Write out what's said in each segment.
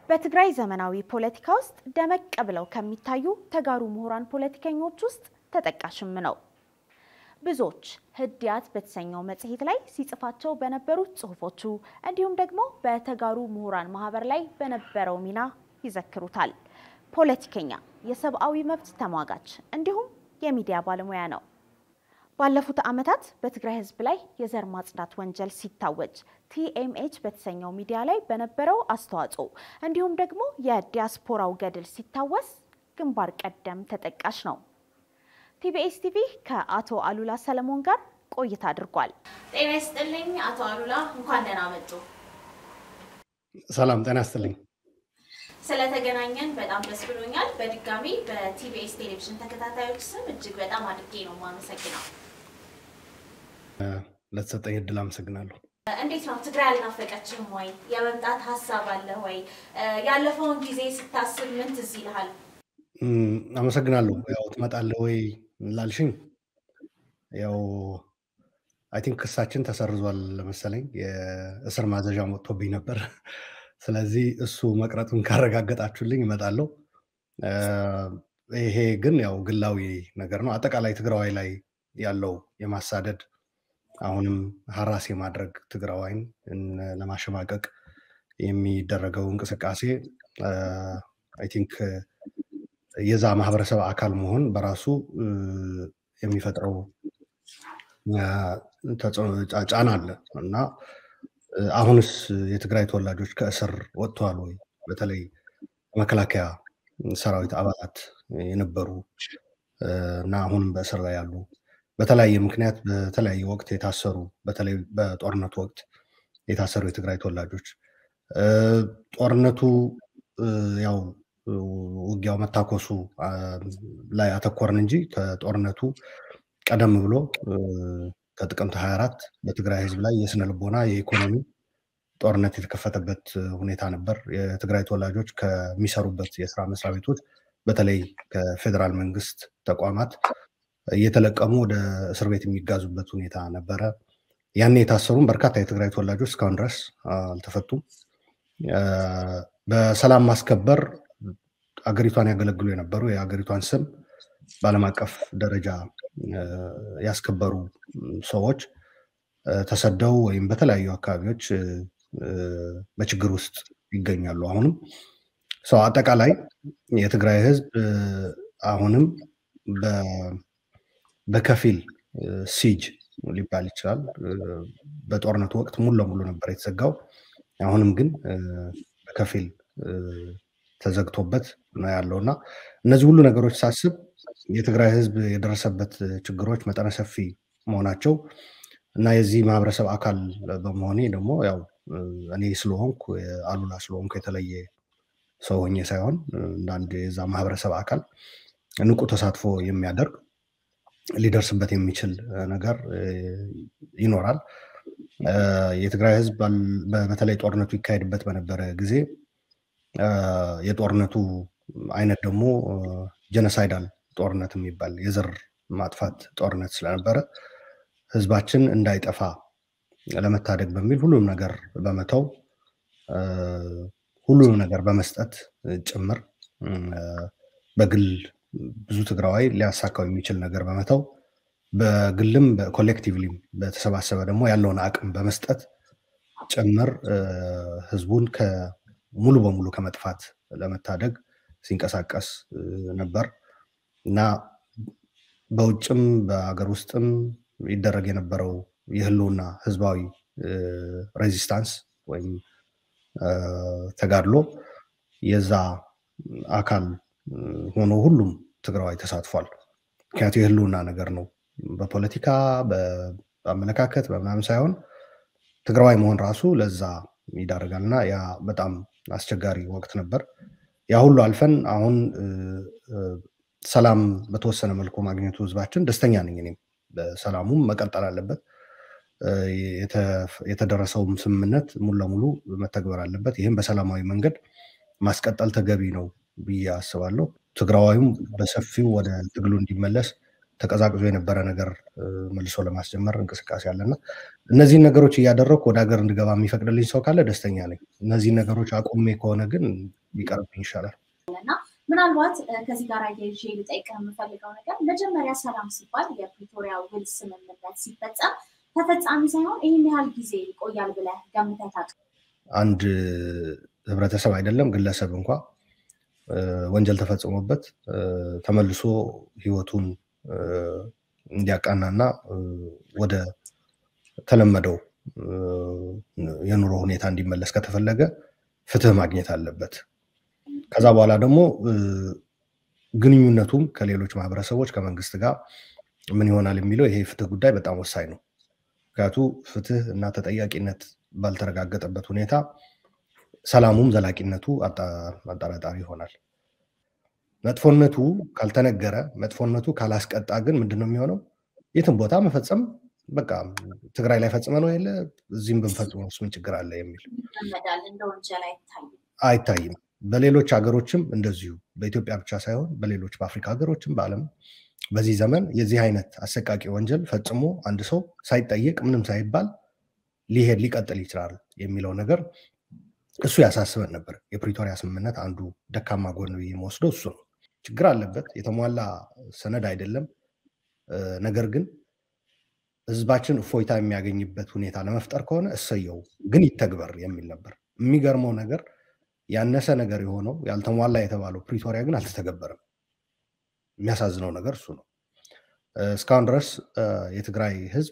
በትግራይ ዘመናዊ ፖለቲካ ውስጥ ደመቅ ብለው ከሚታዩ ተጋሩ ምሁራን ፖለቲከኞች ውስጥ ተጠቃሽም ነው። ብዙዎች ህድያት በተሰኘው መጽሔት ላይ ሲጽፋቸው በነበሩት ጽሁፎቹ እንዲሁም ደግሞ በተጋሩ ምሁራን ማህበር ላይ በነበረው ሚና ይዘክሩታል። ፖለቲከኛ፣ የሰብአዊ መብት ተሟጋች እንዲሁም የሚዲያ ባለሙያ ነው። ባለፉት ዓመታት በትግራይ ህዝብ ላይ የዘር ማጽዳት ወንጀል ሲታወጅ ቲኤምኤች በተሰኘው ሚዲያ ላይ በነበረው አስተዋጽኦ እንዲሁም ደግሞ የዲያስፖራው ገድል ሲታወስ ግንባር ቀደም ተጠቃሽ ነው። ቲቢኤስ ቲቪ ከአቶ አሉላ ሰለሞን ጋር ቆይታ አድርጓል። ጤና ይስጥልኝ አቶ አሉላ፣ እንኳን ደህና መጡ። ሰላም ጤና ይስጥልኝ። ስለተገናኘን በጣም ደስ ብሎኛል። በድጋሚ በቲቢኤስ ቴሌቪዥን ተከታታዮች ስም እጅግ በጣም አድርጌ ነው የማመሰግነው። ለተሰጠኝ እድል አመሰግናለሁ። እንዴት ነው ትግራይ አልናፈቀችም ወይ? የመምጣት ሀሳብ አለ ወይ? ያለፈውን ጊዜ ስታስብ ምን ትዝ ይልሃል? አመሰግናለሁ። ያው ትመጣለህ ወይ ላልሽኝ፣ ያው አይ ቲንክ ክሳችን ተሰርዟል መሰለኝ። የእስር ማዘዣ ወጥቶብኝ ነበር። ስለዚህ እሱ መቅረቱን ካረጋገጣችሁልኝ እመጣለሁ። ይሄ ግን ያው ግላዊ ነገር ነው። አጠቃላይ ትግራዋይ ላይ ያለው የማሳደድ አሁንም ሀራስ የማድረግ ትግራዋይን ለማሸማቀቅ የሚደረገው እንቅስቃሴ አይ ቲንክ የዛ ማህበረሰብ አካል መሆን በራሱ የሚፈጥረው ጫና አለ እና አሁንስ የትግራይ ተወላጆች ከእስር ወጥተዋል ወይ? በተለይ መከላከያ ሰራዊት አባላት የነበሩ እና አሁንም በእስር ላይ ያሉ በተለያየ ምክንያት በተለያየ ወቅት የታሰሩ በተለይ በጦርነቱ ወቅት የታሰሩ የትግራይ ተወላጆች ጦርነቱ ያው ውጊያው መታኮሱ ላይ አተኮርን እንጂ ከጦርነቱ ቀደም ብሎ ከጥቅምት 24 በትግራይ ህዝብ ላይ የስነ ልቦና የኢኮኖሚ ጦርነት የተከፈተበት ሁኔታ ነበር። የትግራይ ተወላጆች ከሚሰሩበት የስራ መስሪያ ቤቶች በተለይ ከፌዴራል መንግስት ተቋማት እየተለቀሙ ወደ እስር ቤት የሚጋዙበት ሁኔታ ነበረ። ያኔ የታሰሩም በርካታ የትግራይ ተወላጆች እስካሁን ድረስ አልተፈቱም። በሰላም ማስከበር አገሪቷን ያገለግሉ የነበሩ የአገሪቷን ስም በዓለም አቀፍ ደረጃ ያስከበሩ ሰዎች ተሰደው ወይም በተለያዩ አካባቢዎች በችግር ውስጥ ይገኛሉ። አሁንም ሰው አጠቃላይ የትግራይ ህዝብ አሁንም በከፊል ሲጅ ሊባል ይችላል። በጦርነቱ ወቅት ሙሉ ለሙሉ ነበር የተዘጋው። አሁንም ግን በከፊል ተዘግቶበት ነው ያለው እና እነዚህ ሁሉ ነገሮች ሳስብ የትግራይ ህዝብ የደረሰበት ችግሮች መጠነ ሰፊ መሆናቸው እና የዚህ ማህበረሰብ አካል በመሆኔ ደግሞ ያው እኔ ስለሆንኩ አሉላ ስለሆንኩ የተለየ ሰው ሆኜ ሳይሆን እንደ አንድ የዛ ማህበረሰብ አካል ንቁ ተሳትፎ የሚያደርግ ሊደርስበት የሚችል ነገር ይኖራል። የትግራይ ህዝብ በተለይ ጦርነቱ ይካሄድበት በነበረ ጊዜ የጦርነቱ አይነት ደግሞ ጀነሳይዳል ጦርነት የሚባል የዘር ማጥፋት ጦርነት ስለነበረ ህዝባችን እንዳይጠፋ ለመታደግ በሚል ሁሉም ነገር በመተው ሁሉንም ነገር በመስጠት ጭምር በግል ብዙ ትግራዋይ ሊያሳካው የሚችል ነገር በመተው በግልም በኮሌክቲቭሊም በተሰባሰበ ደግሞ ያለውን አቅም በመስጠት ጭምር ህዝቡን ሙሉ በሙሉ ከመጥፋት ለመታደግ ሲንቀሳቀስ ነበር እና በውጭም በሀገር ውስጥም ይደረግ የነበረው የህልውና ህዝባዊ ሬዚስታንስ ወይም ተጋድሎ የዛ አካል ሆኖ ሁሉም ትግራዋይ ተሳትፏል። ምክንያቱ የህልውና ነገር ነው። በፖለቲካ በአመለካከት በምናምን ሳይሆን ትግራዋይ መሆን ራሱ ለዛ ይዳርጋል እና ያ በጣም አስቸጋሪ ወቅት ነበር። ያ ሁሉ አልፈን አሁን ሰላም በተወሰነ መልኩ ማግኘቱ ህዝባችን ደስተኛ ነኝ። እኔም በሰላሙም መቀጠል አለበት። የተደረሰውም ስምምነት ሙሉ ለሙሉ መተግበር አለበት። ይህም በሰላማዊ መንገድ ማስቀጠል ተገቢ ነው ብዬ አስባለሁ። ትግራዋዩም በሰፊው ወደ ትግሉ እንዲመለስ ተቀዛቅዞ የነበረ ነገር መልሶ ለማስጀመር እንቅስቃሴ አለና እነዚህን ነገሮች እያደረግኩ ወደ ሀገር እንድገባ የሚፈቅድልኝ ሰው ካለ ደስተኛ ነኝ። እነዚህን ነገሮች አቁሜ ከሆነ ግን ቢቀርብኝ ይሻላል። እና ምናልባት ከዚህ ጋር አያይዤ ልጠይቅህ የምፈልገው ነገር መጀመሪያ ሰላም ሲባል የፕሪቶሪያ ውል ስምምነት ሲፈጸም ተፈጻሚ ሳይሆን ይህን ያህል ጊዜ ይቆያል ብለህ ገምተህ ታውቃለህ? አንድ ህብረተሰብ አይደለም ግለሰብ እንኳ ወንጀል ተፈጽሞበት ተመልሶ ህይወቱን እንዲያቃናና ወደ ተለመደው የኑሮ ሁኔታ እንዲመለስ ከተፈለገ ፍትህ ማግኘት አለበት። ከዛ በኋላ ደግሞ ግንኙነቱም ከሌሎች ማህበረሰቦች ከመንግስት ጋር ምን ይሆናል የሚለው ይሄ ፍትህ ጉዳይ በጣም ወሳኝ ነው። ምክንያቱ ፍትህ እና ተጠያቂነት ባልተረጋገጠበት ሁኔታ ሰላሙም ዘላቂነቱ አጠራጣሪ ይሆናል። መጥፎነቱ ካልተነገረ መጥፎነቱ ካላስቀጣ ግን ምንድን ነው የሚሆነው? የትም ቦታ መፈጸም በቃ ትግራይ ላይ ፈጽመ ነው የለ እዚህም ብንፈጽመው ምን ችግር አለ የሚል እንደ ወንጀል አይታይም አይታይም። በሌሎች ሀገሮችም እንደዚሁ በኢትዮጵያ ብቻ ሳይሆን በሌሎች በአፍሪካ ሀገሮችም በዓለም በዚህ ዘመን የዚህ አይነት አሰቃቂ ወንጀል ፈጽሞ አንድ ሰው ሳይጠየቅ ምንም ሳይባል ሊሄድ ሊቀጥል ይችላል የሚለው ነገር እሱ ያሳስበን ነበር። የፕሪቶሪያ ስምምነት አንዱ ደካማ ጎን የሚወስደው እሱ ነው። ችግር አለበት፣ የተሟላ ሰነድ አይደለም። ነገር ግን ህዝባችን እፎይታ የሚያገኝበት ሁኔታ ለመፍጠር ከሆነ እሰየው፣ ግን ይተግበር የሚል ነበር። የሚገርመው ነገር ያነሰ ነገር የሆነው ያልተሟላ የተባለው ፕሪቶሪያ ግን አልተተገበረም። የሚያሳዝነው ነገር እሱ ነው። እስካሁን ድረስ የትግራይ ህዝብ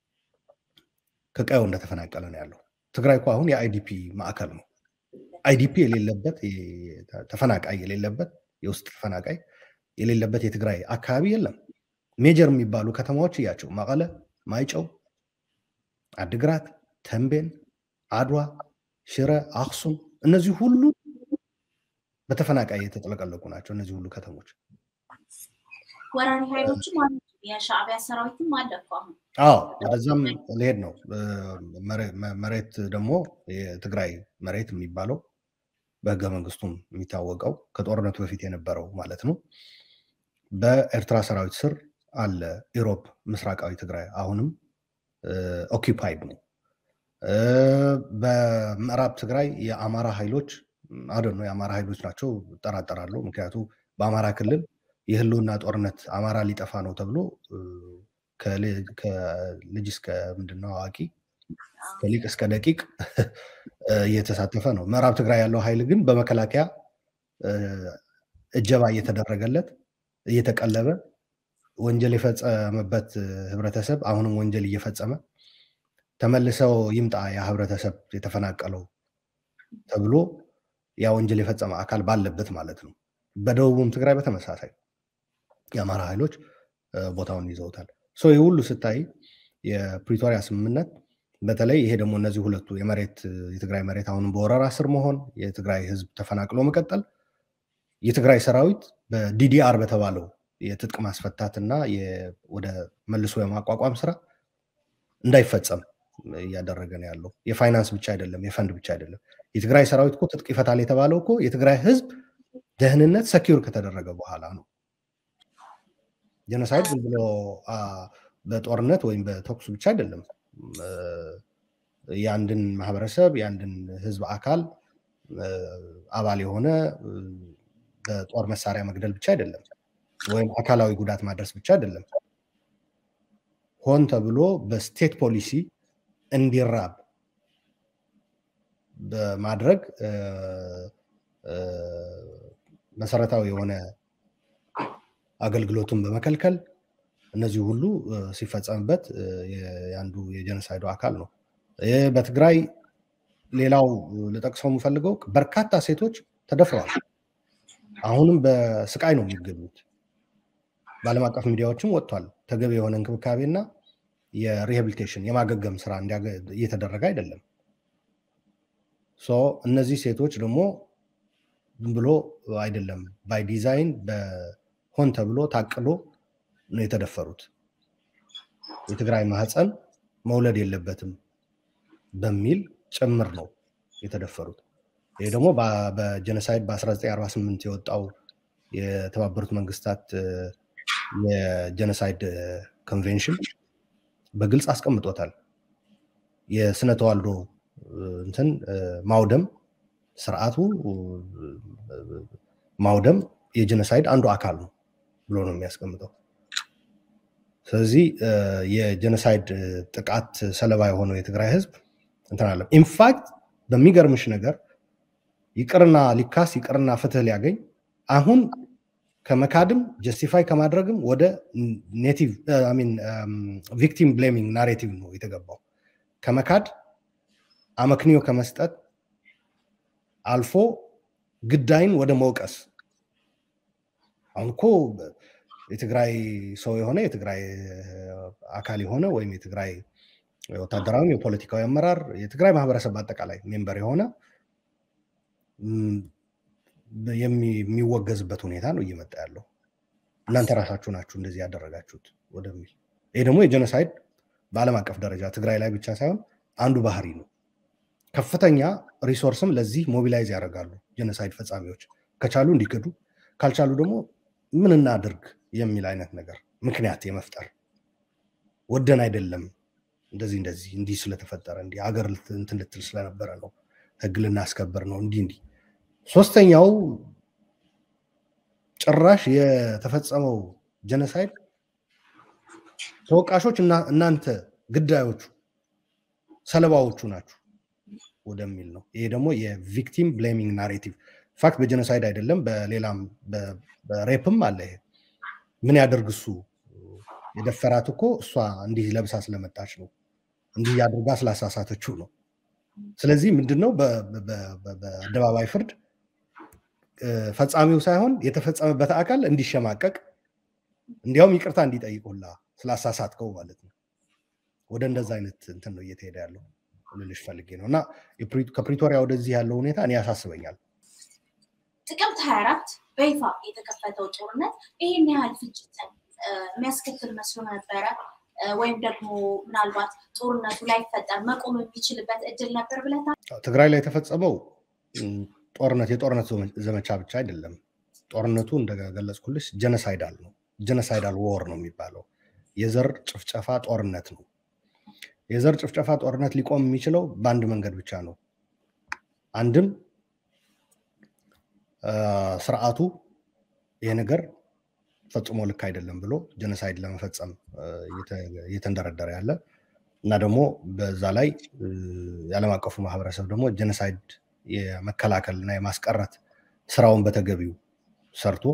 ከቀየው እንደተፈናቀለ ነው ያለው። ትግራይ እኮ አሁን የአይዲፒ ማዕከል ነው። አይዲፒ የሌለበት ተፈናቃይ የሌለበት የውስጥ ተፈናቃይ የሌለበት የትግራይ አካባቢ የለም። ሜጀር የሚባሉ ከተማዎች እያቸው መቀለ፣ ማይጨው፣ አድግራት፣ ተንቤን፣ አድዋ፣ ሽረ፣ አክሱም እነዚህ ሁሉ በተፈናቃይ የተጠለቀለቁ ናቸው። እነዚህ ሁሉ ከተሞች ወራሪ ኃይሎችም አሉ። የሻዕቢያ ሰራዊትም አለ እኮ አሁን። አዎ ወደዛም ሊሄድ ነው። መሬት ደግሞ የትግራይ መሬት የሚባለው በህገ መንግስቱም የሚታወቀው ከጦርነቱ በፊት የነበረው ማለት ነው በኤርትራ ሰራዊት ስር አለ። ኢሮብ ምስራቃዊ ትግራይ አሁንም ኦኪፓይድ ነው። በምዕራብ ትግራይ የአማራ ኃይሎች አደ ነው የአማራ ኃይሎች ናቸው እጠራጠራለሁ። ምክንያቱ በአማራ ክልል የህልውና ጦርነት አማራ ሊጠፋ ነው ተብሎ ከልጅ እስከ ምንድነው አዋቂ ከሊቅ እስከ ደቂቅ እየተሳተፈ ነው። ምዕራብ ትግራይ ያለው ኃይል ግን በመከላከያ እጀባ እየተደረገለት እየተቀለበ ወንጀል የፈጸመበት ህብረተሰብ አሁንም ወንጀል እየፈጸመ ተመልሰው ይምጣ ያ ህብረተሰብ የተፈናቀለው ተብሎ ያ ወንጀል የፈጸመ አካል ባለበት ማለት ነው። በደቡቡም ትግራይ በተመሳሳይ የአማራ ኃይሎች ቦታውን ይዘውታል። ይህ ሁሉ ስታይ የፕሪቶሪያ ስምምነት በተለይ ይሄ ደግሞ እነዚህ ሁለቱ የመሬት የትግራይ መሬት አሁንም በወረራ ስር መሆን፣ የትግራይ ህዝብ ተፈናቅሎ መቀጠል፣ የትግራይ ሰራዊት በዲዲአር በተባለው የትጥቅ ማስፈታት እና ወደ መልሶ የማቋቋም ስራ እንዳይፈጸም እያደረገ ነው ያለው። የፋይናንስ ብቻ አይደለም፣ የፈንድ ብቻ አይደለም። የትግራይ ሰራዊት እኮ ትጥቅ ይፈታል የተባለው እኮ የትግራይ ህዝብ ደህንነት ሰኪውር ከተደረገ በኋላ ነው። ጀኖሳይድ ዝም ብሎ በጦርነት ወይም በተኩስ ብቻ አይደለም። የአንድን ማህበረሰብ የአንድን ህዝብ አካል አባል የሆነ በጦር መሳሪያ መግደል ብቻ አይደለም፣ ወይም አካላዊ ጉዳት ማድረስ ብቻ አይደለም። ሆን ተብሎ በስቴት ፖሊሲ እንዲራብ በማድረግ መሰረታዊ የሆነ አገልግሎቱን በመከልከል እነዚህ ሁሉ ሲፈጸምበት የአንዱ የጀኖሳይዱ አካል ነው። በትግራይ ሌላው ልጠቅሰው የምፈልገው በርካታ ሴቶች ተደፍረዋል። አሁንም በስቃይ ነው የሚገኙት። በዓለም አቀፍ ሚዲያዎችም ወጥቷል። ተገቢ የሆነ እንክብካቤና የሪሃቢሊቴሽን የማገገም ስራ እየተደረገ አይደለም። እነዚህ ሴቶች ደግሞ ዝም ብሎ አይደለም፣ ባይ ዲዛይን በሆን ተብሎ ታቅዶ ነው የተደፈሩት። የትግራይ ማህፀን መውለድ የለበትም በሚል ጭምር ነው የተደፈሩት። ይህ ደግሞ በጀኖሳይድ በ1948 የወጣው የተባበሩት መንግስታት የጀኖሳይድ ኮንቬንሽን በግልጽ አስቀምጦታል። የስነ ተዋልዶ እንትን ማውደም ስርዓቱ ማውደም የጀኖሳይድ አንዱ አካል ነው ብሎ ነው የሚያስቀምጠው። ስለዚህ የጀኖሳይድ ጥቃት ሰለባ የሆነው የትግራይ ህዝብ እንትን አለ። ኢንፋክት በሚገርምሽ ነገር ይቅርና ሊካስ ይቅርና ፍትህ ሊያገኝ አሁን ከመካድም ጀስቲፋይ ከማድረግም ወደ ኔቲቭ ቪክቲም ብሌሚንግ ናሬቲቭ ነው የተገባው። ከመካድ አመክንዮ ከመስጠት አልፎ ግዳይን ወደ መውቀስ አሁን እኮ የትግራይ ሰው የሆነ የትግራይ አካል የሆነ ወይም የትግራይ ወታደራዊ የፖለቲካዊ አመራር የትግራይ ማህበረሰብ በአጠቃላይ ሜምበር የሆነ የሚወገዝበት ሁኔታ ነው እየመጣ ያለው። እናንተ ራሳችሁ ናችሁ እንደዚህ ያደረጋችሁት ወደሚል ይሄ ደግሞ የጀኖሳይድ በዓለም አቀፍ ደረጃ ትግራይ ላይ ብቻ ሳይሆን አንዱ ባህሪ ነው። ከፍተኛ ሪሶርስም ለዚህ ሞቢላይዝ ያደርጋሉ ጀኖሳይድ ፈጻሚዎች። ከቻሉ እንዲክዱ፣ ካልቻሉ ደግሞ ምን እናድርግ የሚል አይነት ነገር ምክንያት የመፍጠር ወደን አይደለም እንደዚህ እንደዚህ እንዲህ ስለተፈጠረ እንዲህ ሀገር እንትን ልትል ስለነበረ ነው ህግ ልናስከበር ነው እንዲህ እንዲህ ሶስተኛው ጭራሽ የተፈጸመው ጀነሳይድ ተወቃሾች እናንተ ግዳዮቹ ሰለባዎቹ ናችሁ ወደሚል ነው። ይሄ ደግሞ የቪክቲም ብሌሚንግ ናሬቲቭ ፋክት በጀኖሳይድ አይደለም በሌላም በሬፕም አለ። ይሄ ምን ያደርግ እሱ የደፈራት እኮ እሷ እንዲህ ለብሳ ስለመጣች ነው፣ እንዲህ አድርጋ ስላሳሳተችው ነው። ስለዚህ ምንድነው በአደባባይ ፍርድ ፈጻሚው ሳይሆን የተፈጸመበት አካል እንዲሸማቀቅ እንዲያውም ይቅርታ እንዲጠይቅ ሁላ ስላሳሳትከው ማለት ነው። ወደ እንደዛ አይነት እንትን ነው እየተሄደ ያለው ልልሽ ፈልጌ ነው። እና ከፕሪቶሪያ ወደዚህ ያለው ሁኔታ እኔ ያሳስበኛል። ጥቅምት 24 በይፋ የተከፈተው ጦርነት ይህን ያህል ፍጅትን የሚያስከትል መስሎ ነበረ ወይም ደግሞ ምናልባት ጦርነቱ ላይፈጠር መቆም የሚችልበት እድል ነበር ብለታ ትግራይ ላይ የተፈጸመው ጦርነት የጦርነት ዘመቻ ብቻ አይደለም። ጦርነቱ እንደገለጽኩልሽ ጀነሳይዳል ነው። ጀነሳይዳል ዎር ነው የሚባለው። የዘር ጭፍጨፋ ጦርነት ነው። የዘር ጭፍጨፋ ጦርነት ሊቆም የሚችለው በአንድ መንገድ ብቻ ነው። አንድም ስርዓቱ ይሄ ነገር ፈጽሞ ልክ አይደለም ብሎ ጀነሳይድ ለመፈጸም እየተንደረደረ ያለ እና ደግሞ በዛ ላይ የዓለም አቀፉ ማህበረሰብ ደግሞ ጀነሳይድ የመከላከል እና የማስቀረት ስራውን በተገቢው ሰርቶ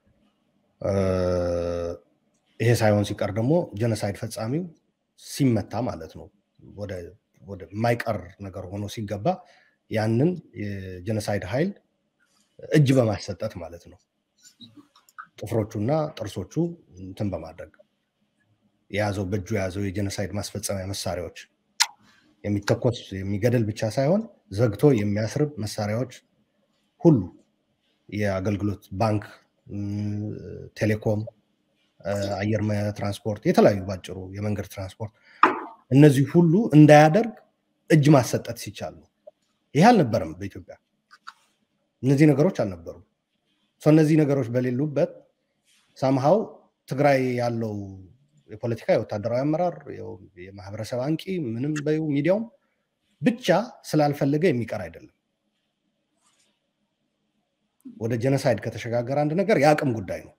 ይሄ ሳይሆን ሲቀር ደግሞ ጀነሳይድ ፈጻሚው ሲመታ ማለት ነው ወደ የማይቀር ነገር ሆኖ ሲገባ ያንን የጀነሳይድ ኃይል እጅ በማሰጠት ማለት ነው ጥፍሮቹና ጥርሶቹ እንትን በማድረግ የያዘው በእጁ የያዘው የጀነሳይድ ማስፈጸሚያ መሳሪያዎች የሚተኮስ የሚገደል ብቻ ሳይሆን ዘግቶ የሚያስርብ መሳሪያዎች ሁሉ የአገልግሎት ባንክ፣ ቴሌኮም፣ አየር ትራንስፖርት፣ የተለያዩ ባጭሩ የመንገድ ትራንስፖርት እነዚህ ሁሉ እንዳያደርግ እጅ ማሰጠት ሲቻል ነው። ይህ አልነበረም በኢትዮጵያ እነዚህ ነገሮች አልነበሩም። እነዚህ ነገሮች በሌሉበት ሳምሃው ትግራይ ያለው የፖለቲካ የወታደራዊ አመራር የማህበረሰብ አንቂ ምንም በይው ሚዲያውም ብቻ ስላልፈለገ የሚቀር አይደለም። ወደ ጀነሳይድ ከተሸጋገረ አንድ ነገር የአቅም ጉዳይ ነው።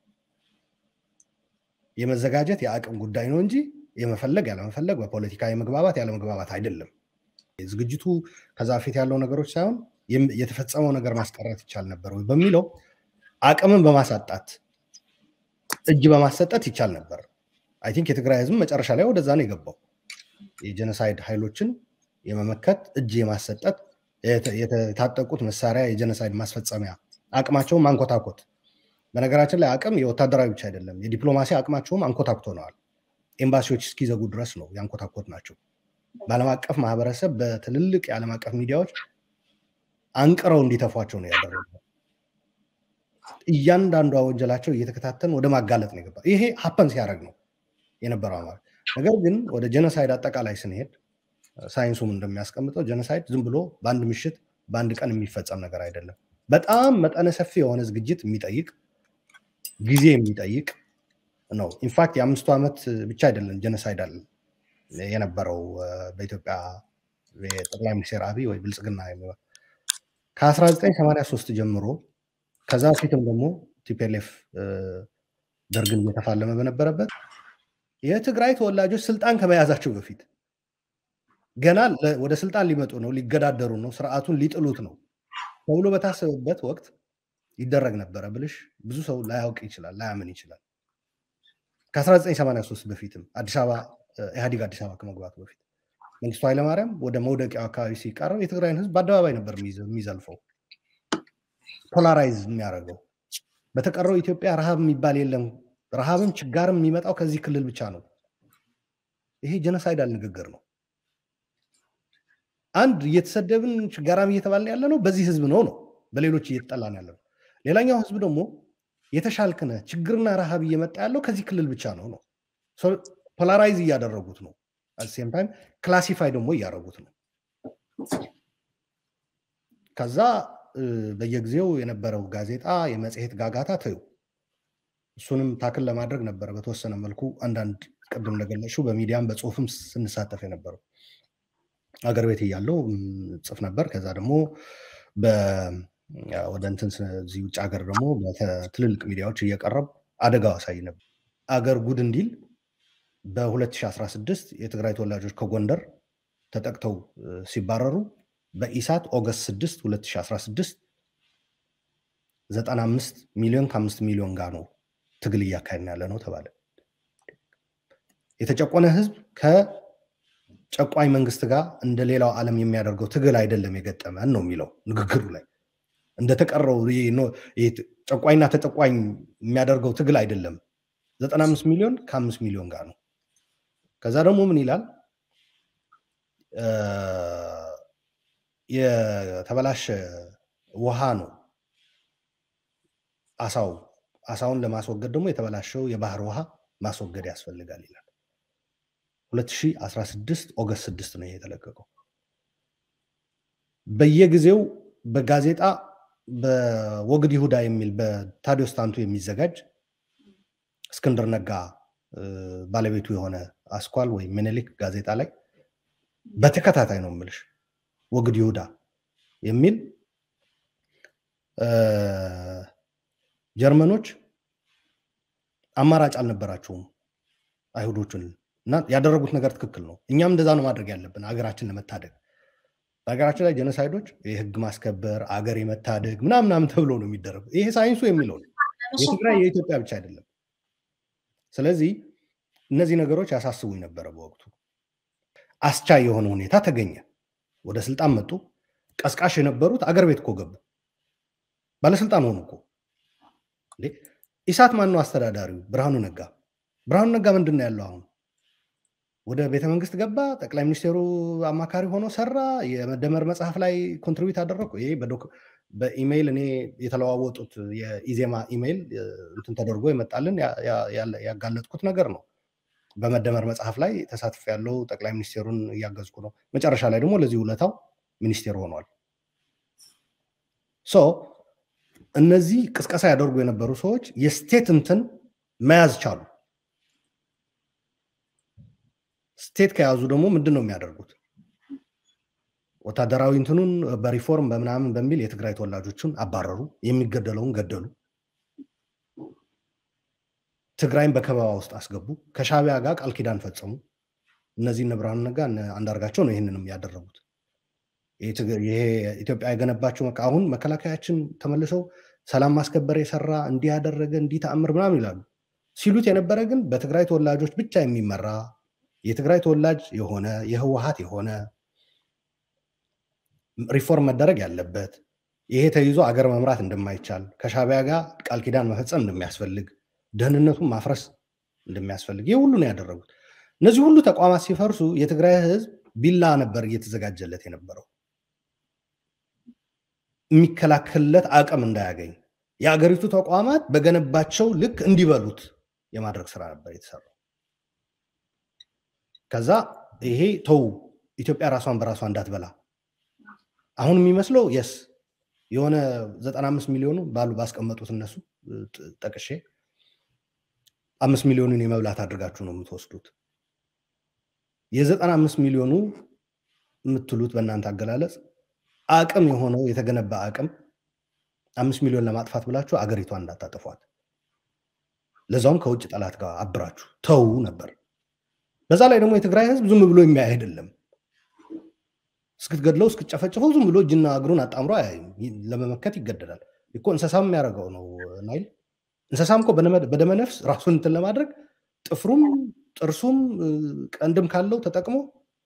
የመዘጋጀት የአቅም ጉዳይ ነው እንጂ የመፈለግ ያለመፈለግ በፖለቲካ የመግባባት ያለመግባባት አይደለም። ዝግጅቱ ከዛ በፊት ያለው ነገሮች ሳይሆን የተፈጸመው ነገር ማስቀረት ይቻል ነበር ወይ በሚለው አቅምን በማሳጣት እጅ በማሰጠት ይቻል ነበር። አይ ቲንክ የትግራይ ህዝብ መጨረሻ ላይ ወደዛ ነው የገባው። የጀነሳይድ ኃይሎችን የመመከት እጅ የማሰጠት የታጠቁት መሳሪያ የጀነሳይድ ማስፈጸሚያ አቅማቸውን ማንኮታኮት። በነገራችን ላይ አቅም የወታደራዊ ብቻ አይደለም፣ የዲፕሎማሲ አቅማቸውም አንኮታኩተነዋል። ኤምባሲዎች እስኪዘጉ ድረስ ነው ያንኮታኮት ናቸው። በዓለም አቀፍ ማህበረሰብ በትልልቅ የዓለም አቀፍ ሚዲያዎች አንቅረው እንዲተፏቸው ነው ያደረገው። እያንዳንዷ ወንጀላቸው እየተከታተን ወደ ማጋለጥ ነው የገባ። ይሄ ሀፐን ሲያደርግ ነው የነበረው ማለት። ነገር ግን ወደ ጀኖሳይድ አጠቃላይ ስንሄድ ሳይንሱም እንደሚያስቀምጠው ጀኖሳይድ ዝም ብሎ በአንድ ምሽት በአንድ ቀን የሚፈጸም ነገር አይደለም። በጣም መጠነ ሰፊ የሆነ ዝግጅት የሚጠይቅ ጊዜ የሚጠይቅ ነው። ኢንፋክት የአምስቱ ዓመት ብቻ አይደለም ጀነሳይድ አለ የነበረው በኢትዮጵያ የጠቅላይ ሚኒስትር አብይ ወይ ብልጽግና የሚለው ከ1983 ጀምሮ ከዛ በፊትም ደግሞ ቲፒኤልኤፍ ደርግን እየተፋለመ በነበረበት የትግራይ ተወላጆች ስልጣን ከመያዛቸው በፊት ገና ወደ ስልጣን ሊመጡ ነው፣ ሊገዳደሩ ነው፣ ስርዓቱን ሊጥሉት ነው ተብሎ በታሰበበት ወቅት ይደረግ ነበረ ብልሽ ብዙ ሰው ላያውቅ ይችላል፣ ላያምን ይችላል። ከ1983 በፊትም አዲስ አበባ ኢህአዲግ አዲስ አበባ ከመግባቱ በፊት መንግስቱ ኃይለማርያም ወደ መውደቂያው አካባቢ ሲቃረብ የትግራይን ህዝብ በአደባባይ ነበር የሚዘልፈው፣ ፖላራይዝ የሚያደርገው። በተቀረው ኢትዮጵያ ረሃብ የሚባል የለም፣ ረሃብም ችጋርም የሚመጣው ከዚህ ክልል ብቻ ነው። ይሄ ጀነሳይዳል ንግግር ነው። አንድ እየተሰደብን ችጋራም እየተባልን ያለ ነው በዚህ ህዝብ ነው ነው በሌሎች እየተጠላን ያለ ነው። ሌላኛው ህዝብ ደግሞ የተሻልክነ ችግርና ረሃብ እየመጣ ያለው ከዚህ ክልል ብቻ ነው ነው ፖላራይዝ እያደረጉት ነው። አሴም ታይም ክላሲፋይ ደግሞ እያደረጉት ነው። ከዛ በየጊዜው የነበረው ጋዜጣ የመጽሔት ጋጋታ ተዩ። እሱንም ታክል ለማድረግ ነበረ በተወሰነ መልኩ አንዳንድ ቅድም እንደገለጽሽው በሚዲያም በጽሁፍም ስንሳተፍ የነበረው አገር ቤት እያለው ጽፍ ነበር። ከዛ ደግሞ ወደ እንትን እዚህ ውጭ ሀገር ደግሞ በትልልቅ ሚዲያዎች እየቀረብ አደጋው አሳይ ነበር። አገር ጉድ እንዲል በ2016 የትግራይ ተወላጆች ከጎንደር ተጠቅተው ሲባረሩ በኢሳት ኦገስት 6 2016 95 ሚሊዮን ከአምስት ሚሊዮን ጋር ነው ትግል እያካሄድን ያለ ነው ተባለ። የተጨቆነ ህዝብ ከጨቋኝ መንግስት ጋር እንደ ሌላው ዓለም የሚያደርገው ትግል አይደለም የገጠመን ነው የሚለው ንግግሩ ላይ እንደተቀረው ጨቋኝና ተጨቋኝ የሚያደርገው ትግል አይደለም። 95 ሚሊዮን ከአምስት ሚሊዮን ጋር ነው። ከዛ ደግሞ ምን ይላል? የተበላሸ ውሃ ነው አሳው። አሳውን ለማስወገድ ደግሞ የተበላሸው የባህር ውሃ ማስወገድ ያስፈልጋል ይላል። 2016 ኦገስት 6 ነው የተለቀቀው። በየጊዜው በጋዜጣ በወግድ ይሁዳ የሚል በታዲዮስ ታንቱ የሚዘጋጅ እስክንድር ነጋ ባለቤቱ የሆነ አስኳል ወይም ምኒልክ ጋዜጣ ላይ በተከታታይ ነው የምልሽ ወግድ ይሁዳ የሚል ጀርመኖች አማራጭ አልነበራቸውም አይሁዶችን እና ያደረጉት ነገር ትክክል ነው። እኛም እንደዛ ነው ማድረግ ያለብን ሀገራችን ለመታደግ። በሀገራችን ላይ ጀኖሳይዶች የህግ ማስከበር አገር የመታደግ ምናምናም ተብሎ ነው የሚደረጉ። ይሄ ሳይንሱ የሚለው ነው። የትግራይ የኢትዮጵያ ብቻ አይደለም። ስለዚህ እነዚህ ነገሮች ያሳስቡኝ ነበረ በወቅቱ። አስቻይ የሆነ ሁኔታ ተገኘ። ወደ ስልጣን መጡ። ቀስቃሽ የነበሩት አገር ቤት እኮ ገቡ። ባለስልጣን ሆኑ እኮ። ኢሳት ማን ነው አስተዳዳሪው? ብርሃኑ ነጋ። ብርሃኑ ነጋ ምንድን ነው ያለው አሁን? ወደ ቤተ መንግስት ገባ። ጠቅላይ ሚኒስቴሩ አማካሪ ሆኖ ሰራ። የመደመር መጽሐፍ ላይ ኮንትሪቢዩት አደረግኩ። ይሄ በኢሜይል እኔ የተለዋወጡት የኢዜማ ኢሜይል እንትን ተደርጎ የመጣልን ያጋለጥኩት ነገር ነው። በመደመር መጽሐፍ ላይ ተሳትፍ ያለው ጠቅላይ ሚኒስቴሩን እያገዝኩ ነው። መጨረሻ ላይ ደግሞ ለዚህ ውለታው ሚኒስቴር ሆኗል። ሶ እነዚህ ቅስቀሳ ያደርጉ የነበሩ ሰዎች የስቴት እንትን መያዝ ቻሉ። ስቴት ከያዙ ደግሞ ምንድን ነው የሚያደርጉት? ወታደራዊ እንትኑን በሪፎርም በምናምን በሚል የትግራይ ተወላጆችን አባረሩ። የሚገደለውን ገደሉ። ትግራይን በከበባ ውስጥ አስገቡ። ከሻቢያ ጋር ቃል ኪዳን ፈጸሙ። እነዚህ እነ ብርሃኑ ነጋ አንዳርጋቸው ነው ይህንንም ያደረጉት። ይሄ ኢትዮጵያ የገነባቸው አሁን መከላከያችን ተመልሰው ሰላም ማስከበር የሰራ እንዲህ ያደረገ እንዲህ ተአምር ምናምን ይላሉ። ሲሉት የነበረ ግን በትግራይ ተወላጆች ብቻ የሚመራ የትግራይ ተወላጅ የሆነ የህወሀት የሆነ ሪፎርም መደረግ ያለበት ይሄ ተይዞ አገር መምራት እንደማይቻል ከሻቢያ ጋር ቃል ኪዳን መፈጸም እንደሚያስፈልግ ደህንነቱን ማፍረስ እንደሚያስፈልግ ይህ ሁሉ ነው ያደረጉት። እነዚህ ሁሉ ተቋማት ሲፈርሱ የትግራይ ህዝብ ቢላ ነበር እየተዘጋጀለት የነበረው የሚከላከልለት አቅም እንዳያገኝ የአገሪቱ ተቋማት በገነባቸው ልክ እንዲበሉት የማድረግ ስራ ነበር የተሰራው። ከዛ ይሄ ተው ኢትዮጵያ ራሷን በራሷ እንዳትበላ አሁን የሚመስለው የስ የሆነ 95 ሚሊዮኑ ባሉ ባስቀመጡት እነሱ ጠቅሼ አምስት ሚሊዮኑን የመብላት አድርጋችሁ ነው የምትወስዱት። የዘጠና አምስት ሚሊዮኑ የምትሉት በእናንተ አገላለጽ አቅም የሆነው የተገነባ አቅም አምስት ሚሊዮን ለማጥፋት ብላችሁ አገሪቷን እንዳታጠፏት፣ ለዛውም ከውጭ ጠላት ጋር አብራችሁ ተዉ ነበር። በዛ ላይ ደግሞ የትግራይ ህዝብ ዝም ብሎ የሚያይ አይደለም። እስክትገድለው እስክትጨፈጭፈው ዝም ብሎ እጅና እግሩን አጣምሮ አያይም። ለመመከት ይገደዳል እኮ እንስሳም የሚያደርገው ነው ናይል። እንስሳም እኮ በደመነፍስ ራሱን እንትን ለማድረግ ጥፍሩም ጥርሱም ቀንድም ካለው ተጠቅሞ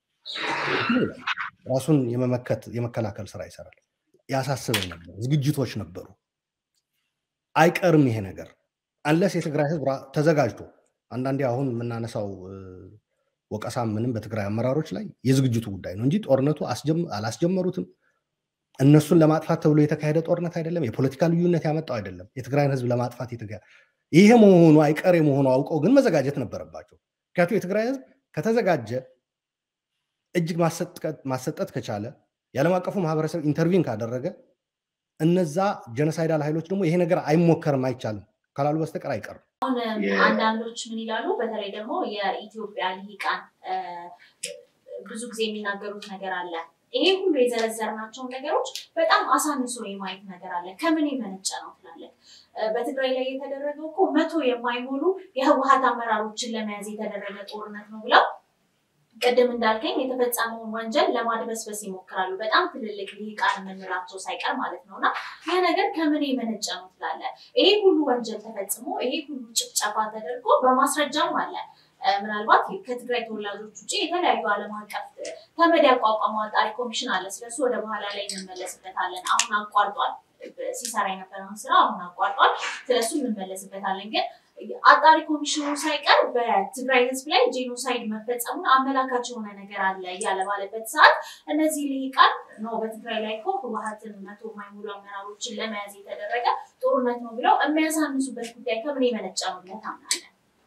ራሱን የመመከት የመከላከል ስራ ይሰራል። ያሳስበኝ ነበር። ዝግጅቶች ነበሩ። አይቀርም ይሄ ነገር አንለስ የትግራይ ህዝብ ተዘጋጅቶ አንዳንዴ አሁን የምናነሳው ወቀሳ ምንም በትግራይ አመራሮች ላይ የዝግጅቱ ጉዳይ ነው እንጂ ጦርነቱ አላስጀመሩትም። እነሱን ለማጥፋት ተብሎ የተካሄደ ጦርነት አይደለም። የፖለቲካ ልዩነት ያመጣው አይደለም። የትግራይን ህዝብ ለማጥፋት ይሄ መሆኑ አይቀሬ መሆኑ አውቀው ግን መዘጋጀት ነበረባቸው። ምክንያቱም የትግራይ ህዝብ ከተዘጋጀ እጅግ ማሰጠት ከቻለ የዓለም አቀፉ ማህበረሰብ ኢንተርቪን ካደረገ እነዛ ጀኖሳይዳል ኃይሎች ደግሞ ይሄ ነገር አይሞከርም አይቻልም ካላሉ በስተቀር አይቀርም። አሁን አንዳንዶች ምን ይላሉ? በተለይ ደግሞ የኢትዮጵያ ልሂቃን ብዙ ጊዜ የሚናገሩት ነገር አለ። ይሄ ሁሉ የዘረዘርናቸውን ነገሮች በጣም አሳንሶ የማየት ነገር አለ። ከምን የመነጨ ነው ትላለህ? በትግራይ ላይ የተደረገው እኮ መቶ የማይሞሉ የህወሀት አመራሮችን ለመያዝ የተደረገ ጦርነት ነው ብለው ቅድም እንዳልከኝ የተፈጸመውን ወንጀል ለማድበስበስ ይሞክራሉ። በጣም ትልልቅ ልሂቃን የምንላቸው ሳይቀር ማለት ነው። እና ይህ ነገር ከምን የመነጨ ነው ትላለህ? ይሄ ሁሉ ወንጀል ተፈጽሞ ይሄ ሁሉ ጭፍጨፋ ተደርጎ በማስረጃም አለ። ምናልባት ከትግራይ ተወላጆች ውጭ የተለያዩ ዓለም አቀፍ ተመድ ያቋቋመው አጣሪ ኮሚሽን አለ። ስለሱ ወደ በኋላ ላይ እንመለስበታለን። አሁን አቋርጧል፣ ሲሰራ የነበረውን ስራ አሁን አቋርጧል። ስለሱ እንመለስበታለን ግን አጣሪ ኮሚሽኑ ሳይቀር በትግራይ ህዝብ ላይ ጄኖሳይድ መፈጸሙን አመላካች የሆነ ነገር አለ እያለ ባለበት ሰዓት እነዚህ ልሂቃን ነው በትግራይ ላይ እኮ ህወሀትን መቶ የማይሞሉ አመራሮችን ለመያዝ የተደረገ ጦርነት ነው ብለው የሚያሳንሱበት ጉዳይ ከምን የመነጨ ነው ብለህ ታምናለህ?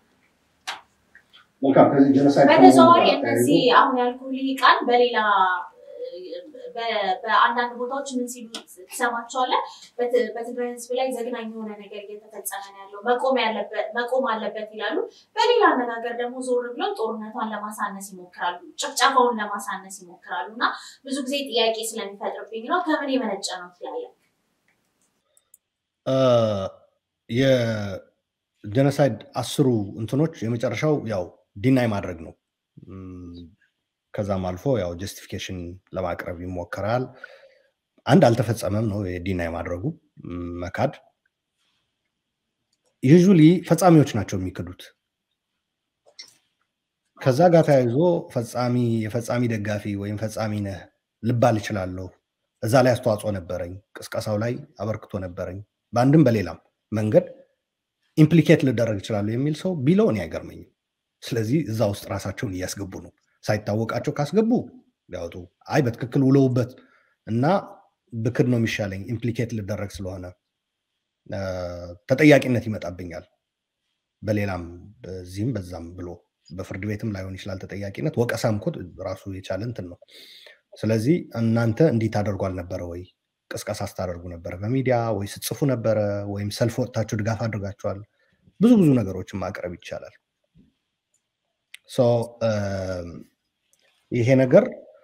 በተዘዋዋሪ እነዚህ አሁን ያልኩ ልሂቃን በሌላ በአንዳንድ ቦታዎች ምን ሲሉ ትሰማቸዋለህ? በትግራይ ህዝብ ላይ ዘግናኝ የሆነ ነገር እየተፈጸመ ነው ያለው መቆም አለበት ይላሉ። በሌላ አነጋገር ደግሞ ዞር ብለው ጦርነቷን ለማሳነስ ይሞክራሉ፣ ጭፍጨፋውን ለማሳነስ ይሞክራሉ። እና ብዙ ጊዜ ጥያቄ ስለሚፈጥርብኝ ነው ከምን የመነጨ ነው ትላለህ? የጀኖሳይድ አስሩ እንትኖች የመጨረሻው ያው ዲናይ ማድረግ ነው። ከዛም አልፎ ያው ጀስቲፊኬሽን ለማቅረብ ይሞከራል። አንድ አልተፈጸመም ነው የዲናይ ማድረጉ መካድ። ዩዥሊ ፈጻሚዎች ናቸው የሚክዱት። ከዛ ጋር ተያይዞ ፈጻሚ የፈጻሚ ደጋፊ ወይም ፈጻሚ ነህ ልባል እችላለሁ፣ እዛ ላይ አስተዋጽኦ ነበረኝ፣ ቅስቀሳው ላይ አበርክቶ ነበረኝ፣ በአንድም በሌላም መንገድ ኢምፕሊኬት ልደረግ እችላለሁ የሚል ሰው ቢለው እኔ አይገርመኝም። ስለዚህ እዛ ውስጥ ራሳቸውን እያስገቡ ነው። ሳይታወቃቸው ካስገቡ ቢያወጡ፣ አይ በትክክል ውለውበት እና ብክድ ነው የሚሻለኝ ኢምፕሊኬት ልደረግ ስለሆነ ተጠያቂነት ይመጣብኛል፣ በሌላም በዚህም በዛም ብሎ በፍርድ ቤትም ላይሆን ይችላል ተጠያቂነት። ወቀሳም እኮ ራሱ የቻለ እንትን ነው። ስለዚህ እናንተ እንዲህ ታደርጉ አልነበረ ወይ? ቅስቀሳ ስታደርጉ ነበረ በሚዲያ ወይ ስትጽፉ ነበረ ወይም ሰልፍ ወጥታችሁ ድጋፍ አድርጋችኋል? ብዙ ብዙ ነገሮችን ማቅረብ ይቻላል። ይሄ ነገር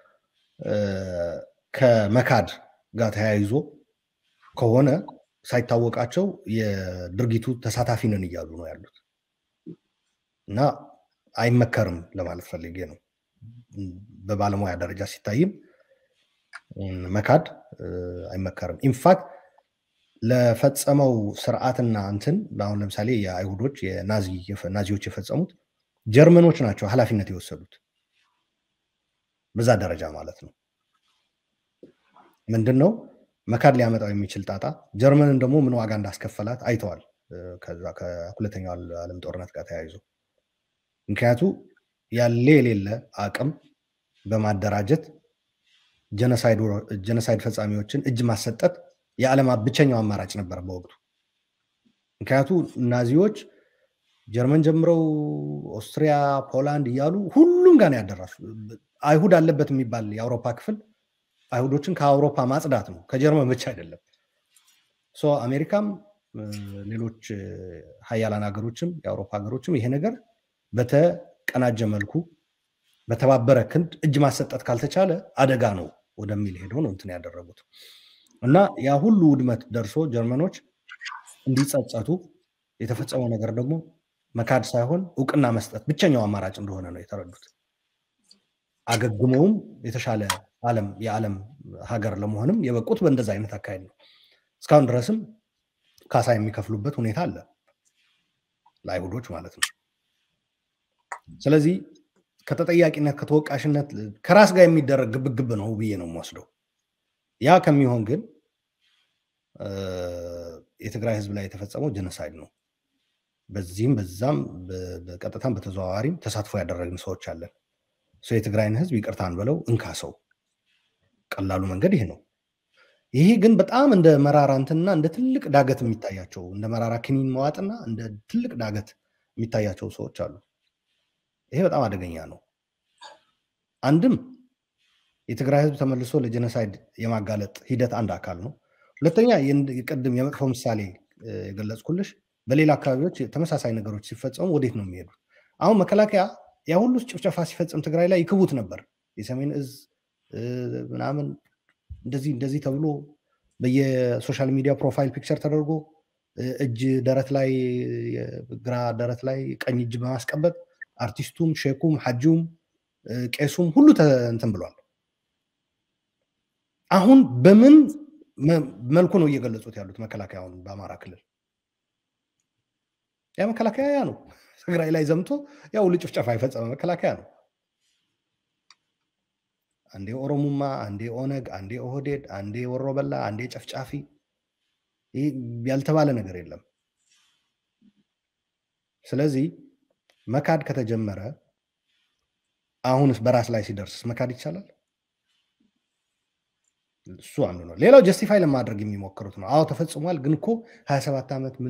ከመካድ ጋር ተያይዞ ከሆነ ሳይታወቃቸው የድርጊቱ ተሳታፊ ነን እያሉ ነው ያሉት እና አይመከርም ለማለት ፈልጌ ነው። በባለሙያ ደረጃ ሲታይም መካድ አይመከርም። ኢንፋክት ለፈጸመው ስርዓትና እንትን አሁን ለምሳሌ የአይሁዶች ናዚዎች የፈጸሙት ጀርመኖች ናቸው ኃላፊነት የወሰዱት በዛ ደረጃ ማለት ነው። ምንድን ነው መካድ ሊያመጣው የሚችል ጣጣ ጀርመንን ደግሞ ምን ዋጋ እንዳስከፈላት አይተዋል። ከዛ ከሁለተኛው ዓለም ጦርነት ጋር ተያይዞ ምክንያቱ ያለ የሌለ አቅም በማደራጀት ጀነሳይድ ፈጻሚዎችን እጅ ማሰጠት የዓለም ብቸኛው አማራጭ ነበር በወቅቱ። ምክንያቱ ናዚዎች ጀርመን ጀምረው ኦስትሪያ፣ ፖላንድ እያሉ ሁሉም ጋር ያደራሱ አይሁድ አለበት የሚባል የአውሮፓ ክፍል አይሁዶችን ከአውሮፓ ማጽዳት ነው፣ ከጀርመን ብቻ አይደለም። አሜሪካም ሌሎች ሀያላን ሀገሮችም የአውሮፓ ሀገሮችም ይሄ ነገር በተቀናጀ መልኩ በተባበረ ክንድ እጅ ማሰጠት ካልተቻለ አደጋ ነው ወደሚል ሄደው ነው እንትን ያደረጉት እና ያ ሁሉ ውድመት ደርሶ ጀርመኖች እንዲጸጸቱ የተፈጸመው ነገር ደግሞ መካድ ሳይሆን እውቅና መስጠት ብቸኛው አማራጭ እንደሆነ ነው የተረዱት። አገግመውም የተሻለ ዓለም የዓለም ሀገር ለመሆንም የበቁት በእንደዛ አይነት አካሄድ ነው። እስካሁን ድረስም ካሳ የሚከፍሉበት ሁኔታ አለ ለአይሁዶች ማለት ነው። ስለዚህ ከተጠያቂነት ከተወቃሽነት ከራስ ጋር የሚደረግ ግብግብ ነው ብዬ ነው የምወስደው። ያ ከሚሆን ግን የትግራይ ህዝብ ላይ የተፈጸመው ጀኖሳይድ ነው። በዚህም በዛም በቀጥታም በተዘዋዋሪም ተሳትፎ ያደረግን ሰዎች አለን። የትግራይን ህዝብ ይቅርታን ብለው እንካ ሰው ቀላሉ መንገድ ይሄ ነው። ይሄ ግን በጣም እንደ መራራ እንትና እንደ ትልቅ ዳገት የሚታያቸው እንደ መራራ ክኒን መዋጥና እንደ ትልቅ ዳገት የሚታያቸው ሰዎች አሉ። ይሄ በጣም አደገኛ ነው። አንድም የትግራይ ህዝብ ተመልሶ ለጀኖሳይድ የማጋለጥ ሂደት አንድ አካል ነው። ሁለተኛ ቅድም የመጥፎ ምሳሌ የገለጽኩልሽ በሌላ አካባቢዎች ተመሳሳይ ነገሮች ሲፈጸሙ ወዴት ነው የሚሄዱት? አሁን መከላከያ ያ ሁሉ ጭፍጨፋ ሲፈጽም ትግራይ ላይ ይክቡት ነበር። የሰሜን እዝ ምናምን እንደዚህ እንደዚህ ተብሎ በየሶሻል ሚዲያ ፕሮፋይል ፒክቸር ተደርጎ እጅ ደረት ላይ ግራ ደረት ላይ ቀኝ እጅ በማስቀበጥ አርቲስቱም፣ ሼኩም፣ ሐጂውም፣ ቄሱም ሁሉ እንትን ብሏል። አሁን በምን መልኩ ነው እየገለጹት ያሉት መከላከያውን በአማራ ክልል? ያ መከላከያ ያ ነው። ትግራይ ላይ ዘምቶ ያው ሁሉ ጭፍጨፋ የፈጸመ መከላከያ ነው። አንዴ ኦሮሙማ፣ አንዴ ኦነግ፣ አንዴ ኦህዴድ፣ አንዴ ወሮበላ፣ አንዴ ጨፍጫፊ፣ ይህ ያልተባለ ነገር የለም። ስለዚህ መካድ ከተጀመረ አሁንስ በራስ ላይ ሲደርስስ መካድ ይቻላል? እሱ አንዱ ነው። ሌላው ጀስቲፋይ ለማድረግ የሚሞክሩት ነው። አዎ ተፈጽሟል፣ ግን እኮ ሀያ ሰባት ዓመት ምን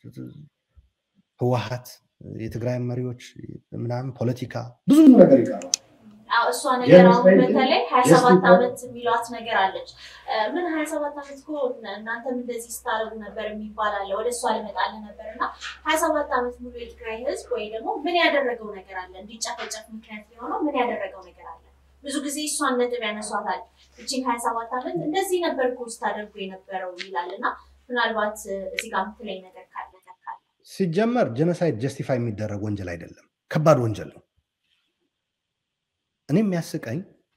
ህወሀት የትግራይ መሪዎች ምናምን ፖለቲካ ብዙ ነገር ይቀራል። እሷ ነገር አሁን በተለይ ሀያ ሰባት ዓመት የሚሏት ነገር አለች። ምን ሀያ ሰባት ዓመት እኮ እናንተም እንደዚህ ስታደርጉ ነበር የሚባል አለ። ወደ እሷ ልመጣልህ ነበር እና ሀያ ሰባት ዓመት ሙሉ የትግራይ ህዝብ ወይ ደግሞ ምን ያደረገው ነገር አለ? እንዲጨፈጨፍ ምክንያት የሆነው ምን ያደረገው ነገር አለ? ብዙ ጊዜ እሷን ነጥብ ያነሷታል። እችን ሀያ ሰባት ዓመት እንደዚህ ነበር እኮ ስታደርጉ የነበረው ይላል እና ምናልባት እዚህ ጋር የምትለኝ ነገር ካለ ሲጀመር ጀኖሳይድ ጀስቲፋይ የሚደረግ ወንጀል አይደለም፣ ከባድ ወንጀል ነው። እኔ የሚያስቀኝ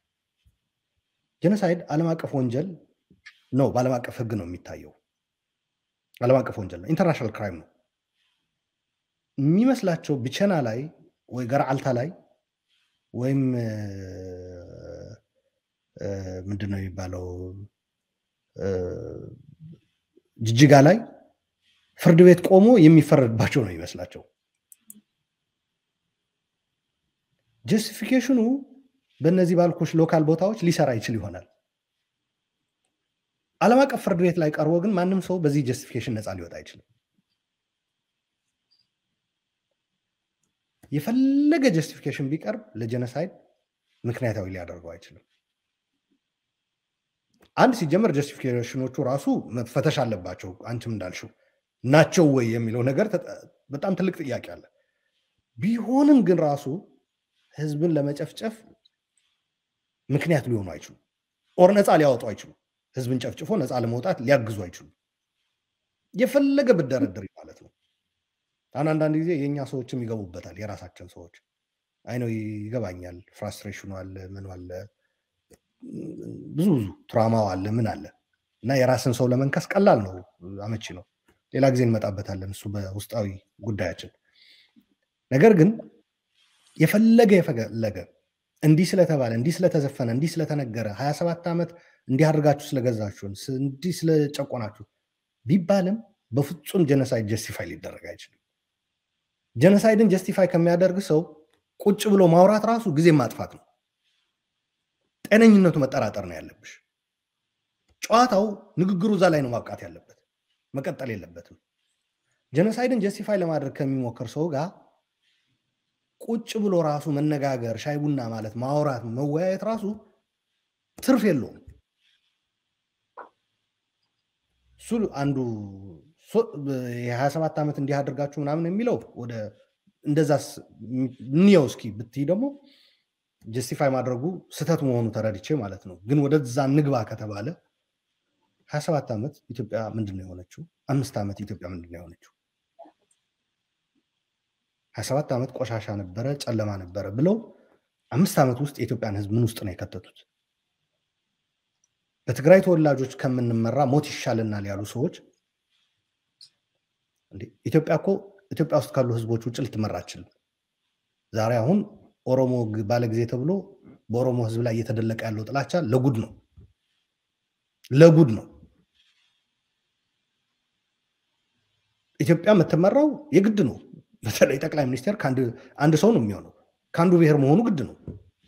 ጀኖሳይድ ዓለም አቀፍ ወንጀል ነው፣ በዓለም አቀፍ ህግ ነው የሚታየው። ዓለም አቀፍ ወንጀል ነው፣ ኢንተርናሽናል ክራይም ነው የሚመስላቸው። ብቸና ላይ ወይ ገርዓልታ ላይ ወይም ምንድን ነው የሚባለው ጅጅጋ ላይ ፍርድ ቤት ቆሞ የሚፈረድባቸው ነው ይመስላቸው። ጀስቲፊኬሽኑ በእነዚህ ባልኮች ሎካል ቦታዎች ሊሰራ ይችል ይሆናል። ዓለም አቀፍ ፍርድ ቤት ላይ ቀርቦ ግን ማንም ሰው በዚህ ጀስቲፊኬሽን ነፃ ሊወጣ አይችልም። የፈለገ ጀስቲፊኬሽን ቢቀርብ ለጀኖሳይድ ምክንያታዊ ሊያደርገው አይችልም። አንድ ሲጀመር ጀስቲፊኬሽኖቹ ራሱ መፈተሽ አለባቸው። አንቺም እንዳልሽው ናቸው ወይ የሚለው ነገር በጣም ትልቅ ጥያቄ አለ። ቢሆንም ግን ራሱ ህዝብን ለመጨፍጨፍ ምክንያት ሊሆኑ አይችሉም። ኦር ነፃ ሊያወጡ አይችሉም። ህዝብን ጨፍጭፎ ነፃ ለመውጣት ሊያግዙ አይችሉም። የፈለገ ብደረድር ማለት ነው። አሁን አንዳንድ ጊዜ የእኛ ሰዎችም ይገቡበታል። የራሳችን ሰዎች አይ ነው ይገባኛል። ፍራስትሬሽኑ አለ፣ ምን አለ፣ ብዙ ብዙ ትራማው አለ፣ ምን አለ እና የራስን ሰው ለመንከስ ቀላል ነው፣ አመቺ ነው። ሌላ ጊዜ እንመጣበታለን፣ እሱ በውስጣዊ ጉዳያችን። ነገር ግን የፈለገ የፈለገ እንዲህ ስለተባለ እንዲህ ስለተዘፈነ እንዲህ ስለተነገረ ሀያ ሰባት ዓመት እንዲህ አድርጋችሁ ስለገዛችሁን እንዲህ ስለጨቆናችሁ ቢባልም በፍጹም ጀኖሳይድ ጀስቲፋይ ሊደረግ አይችልም። ጀኖሳይድን ጀስቲፋይ ከሚያደርግ ሰው ቁጭ ብሎ ማውራት ራሱ ጊዜ ማጥፋት ነው። ጤነኝነቱ መጠራጠር ነው ያለብሽ። ጨዋታው ንግግሩ እዛ ላይ ነው ማብቃት ያለበት፣ መቀጠል የለበትም። ጀኖሳይድን ጀስቲፋይ ለማድረግ ከሚሞክር ሰው ጋር ቁጭ ብሎ ራሱ መነጋገር፣ ሻይ ቡና ማለት ማውራት፣ መወያየት ራሱ ትርፍ የለውም። እሱ አንዱ የሀያ ሰባት ዓመት እንዲህ አድርጋችሁ ምናምን የሚለው ወደ እንደዛ እንየው እስኪ ብትይ ደግሞ ጀስቲፋይ ማድረጉ ስህተት መሆኑ ተረድቼ ማለት ነው። ግን ወደዛ ንግባ ከተባለ ሀያ ሰባት ዓመት ኢትዮጵያ ምንድን ነው የሆነችው? አምስት ዓመት ኢትዮጵያ ምንድን ነው የሆነችው? ሀያ ሰባት ዓመት ቆሻሻ ነበረ፣ ጨለማ ነበረ ብለው አምስት ዓመት ውስጥ የኢትዮጵያን ሕዝብ ምን ውስጥ ነው የከተቱት? በትግራይ ተወላጆች ከምንመራ ሞት ይሻልናል ያሉ ሰዎች ኢትዮጵያ እኮ ኢትዮጵያ ውስጥ ካሉ ህዝቦች ውጭ ልትመራ አችልም። ዛሬ አሁን ኦሮሞ ባለጊዜ ተብሎ በኦሮሞ ህዝብ ላይ እየተደለቀ ያለው ጥላቻ ለጉድ ነው፣ ለጉድ ነው። ኢትዮጵያ የምትመራው የግድ ነው። በተለይ ጠቅላይ ሚኒስቴር አንድ ሰው ነው የሚሆነው፣ ከአንዱ ብሔር መሆኑ ግድ ነው።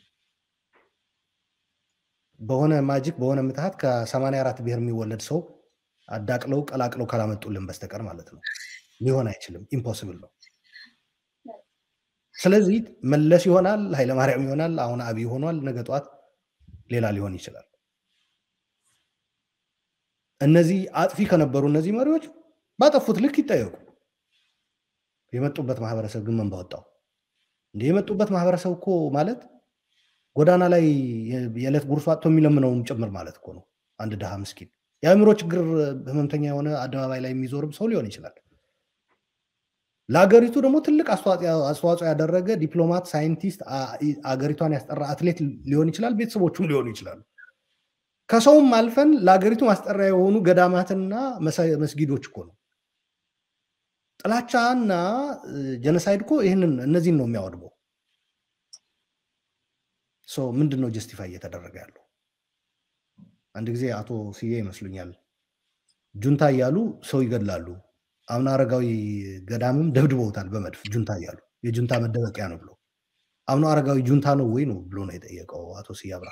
በሆነ ማጂክ በሆነ ምትሃት ከሰማንያ አራት ብሔር የሚወለድ ሰው አዳቅለው ቀላቅለው ካላመጡልን በስተቀር ማለት ነው ሊሆን አይችልም። ኢምፖስብል ነው። ስለዚህ መለስ ይሆናል፣ ኃይለማርያም ይሆናል፣ አሁን አብይ ሆኗል፣ ነገ ጠዋት ሌላ ሊሆን ይችላል። እነዚህ አጥፊ ከነበሩ እነዚህ መሪዎች ባጠፉት ልክ ይጠየቁ። የመጡበት ማህበረሰብ ግን ምን ባወጣው እንደ የመጡበት ማህበረሰብ እኮ ማለት ጎዳና ላይ የዕለት ጉርሱ አጥቶ የሚለምነውም ጭምር ማለት እኮ ነው። አንድ ድሃ ምስኪን የአእምሮ ችግር ህመምተኛ የሆነ አደባባይ ላይ የሚዞርም ሰው ሊሆን ይችላል። ለአገሪቱ ደግሞ ትልቅ አስተዋጽኦ ያደረገ ዲፕሎማት፣ ሳይንቲስት፣ አገሪቷን ያስጠራ አትሌት ሊሆን ይችላል። ቤተሰቦቹም ሊሆኑ ይችላሉ። ከሰውም አልፈን ለአገሪቱ ማስጠሪያ የሆኑ ገዳማትና መስጊዶች እኮ ነው። ጥላቻና ጀነሳይድ እኮ ይህንን እነዚህን ነው የሚያወድበው። ምንድን ነው ጀስቲፋይ እየተደረገ ያለው? አንድ ጊዜ አቶ ስዬ ይመስሉኛል ጁንታ እያሉ ሰው ይገድላሉ። አምና አረጋዊ ገዳምም ደብድበውታል በመድፍ ጁንታ እያሉ የጁንታ መደበቂያ ነው ብሎ አምና አረጋዊ ጁንታ ነው ወይ ነው ብሎ ነው የጠየቀው አቶ ስዬ አብርሃ።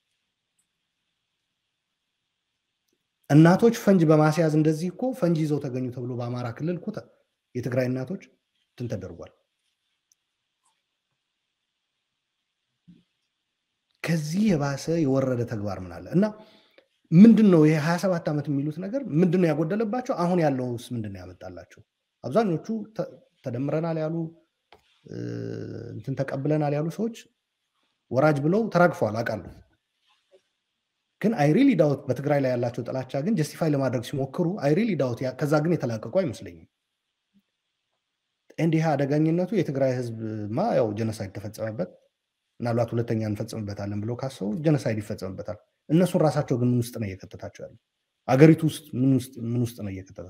እናቶች ፈንጅ በማስያዝ እንደዚህ እኮ ፈንጅ ይዘው ተገኙ ተብሎ በአማራ ክልል እኮ የትግራይ እናቶች እንትን ተደርጓል። ከዚህ የባሰ የወረደ ተግባር ምን አለ እና ምንድን ነው ይሄ ሀያ ሰባት ዓመት የሚሉት ነገር ምንድን ነው ያጎደለባቸው? አሁን ያለውስ ምንድን ነው ያመጣላቸው? አብዛኞቹ ተደምረናል ያሉ እንትን ተቀብለናል ያሉ ሰዎች ወራጅ ብለው ተራግፈዋል አውቃለሁ። ግን አይሪሊ ዳውት በትግራይ ላይ ያላቸው ጥላቻ ግን ጀስቲፋይ ለማድረግ ሲሞክሩ አይሪሊ ዳውት ከዛ ግን የተላቀቁ አይመስለኝም። እንዲህ አደገኝነቱ የትግራይ ህዝብማ ያው ጀነሳይድ ተፈጸመበት ምናልባት ሁለተኛ እንፈጽምበታለን ብለው ካሰቡ ጀነሳይድ ይፈጸምበታል። እነሱን ራሳቸው ግን ምን ውስጥ ነው እየከተታቸው ያሉ? አገሪቱ ውስጥ ምን ውስጥ ነው እየከተተ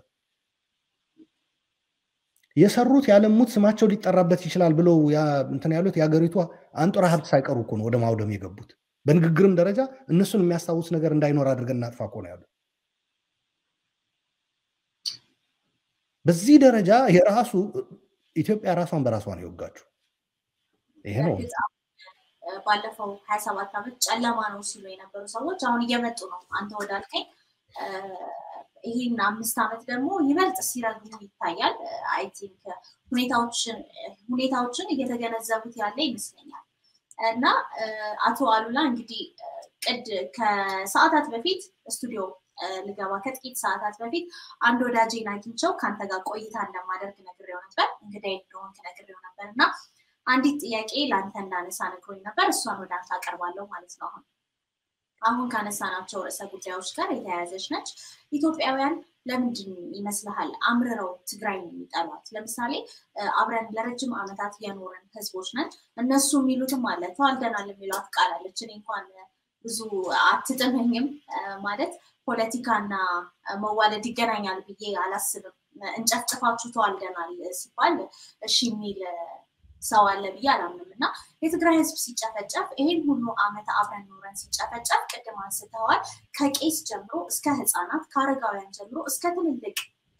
የሰሩት ያለሙት ስማቸው ሊጠራበት ይችላል ብለው እንትን ያሉት የሀገሪቱ አንጡራ ሀብት ሳይቀሩ እኮ ነው ወደ ማውደም የገቡት። በንግግርም ደረጃ እነሱን የሚያስታውስ ነገር እንዳይኖር አድርገን እናጥፋ እኮ ነው ያሉ። በዚህ ደረጃ የራሱ ኢትዮጵያ ራሷን በራሷ ነው የወጋችሁ። ይሄ ነው ባለፈው ሀያ ሰባት ዓመት ጨለማ ነው ሲሉ የነበሩ ሰዎች አሁን እየመጡ ነው። አንተ ወዳልከኝ ይህን አምስት ዓመት ደግሞ ይበልጥ ሲረግሙ ይታያል። አይ ቲንክ ሁኔታዎችን እየተገነዘቡት ያለ ይመስለኛል። እና አቶ አሉላ እንግዲህ ቅድ ከሰዓታት በፊት ስቱዲዮ ልገባ ከጥቂት ሰዓታት በፊት አንድ ወዳጄን አግኝቼው ከአንተ ጋር ቆይታ እንደማደርግ ነግሬው ነበር። እንግዲህ እንደሆንክ ነግሬው ነበር እና አንዲት ጥያቄ ለአንተ እንዳነሳ ነግሮኝ ነበር። እሷን ወደ አንተ አቀርባለሁ ማለት ነው። አሁን አሁን ካነሳናቸው ርዕሰ ጉዳዮች ጋር የተያያዘች ነች። ኢትዮጵያውያን ለምንድን ይመስልሃል አምርረው ትግራይ የሚጠሏት? ለምሳሌ አብረን ለረጅም ዓመታት የኖርን ህዝቦች ነን። እነሱ የሚሉትም አለ ተዋልደናል የሚሏት ቃል አለች። እኔ እንኳን ብዙ አትጥመኝም ማለት ፖለቲካና መዋለድ ይገናኛል ብዬ አላስብም። እንጨፍጭፋችሁ ተዋልደናል ሲባል እሺ የሚል ሰው አለ ብዬ አላምንም። እና የትግራይ ህዝብ ሲጨፈጨፍ ይሄን ሁሉ ዓመት አብረን ኖረን ሲጨፈጨፍ ቅድም አንስተዋል። ከቄስ ጀምሮ እስከ ህፃናት፣ ከአረጋውያን ጀምሮ እስከ ትልልቅ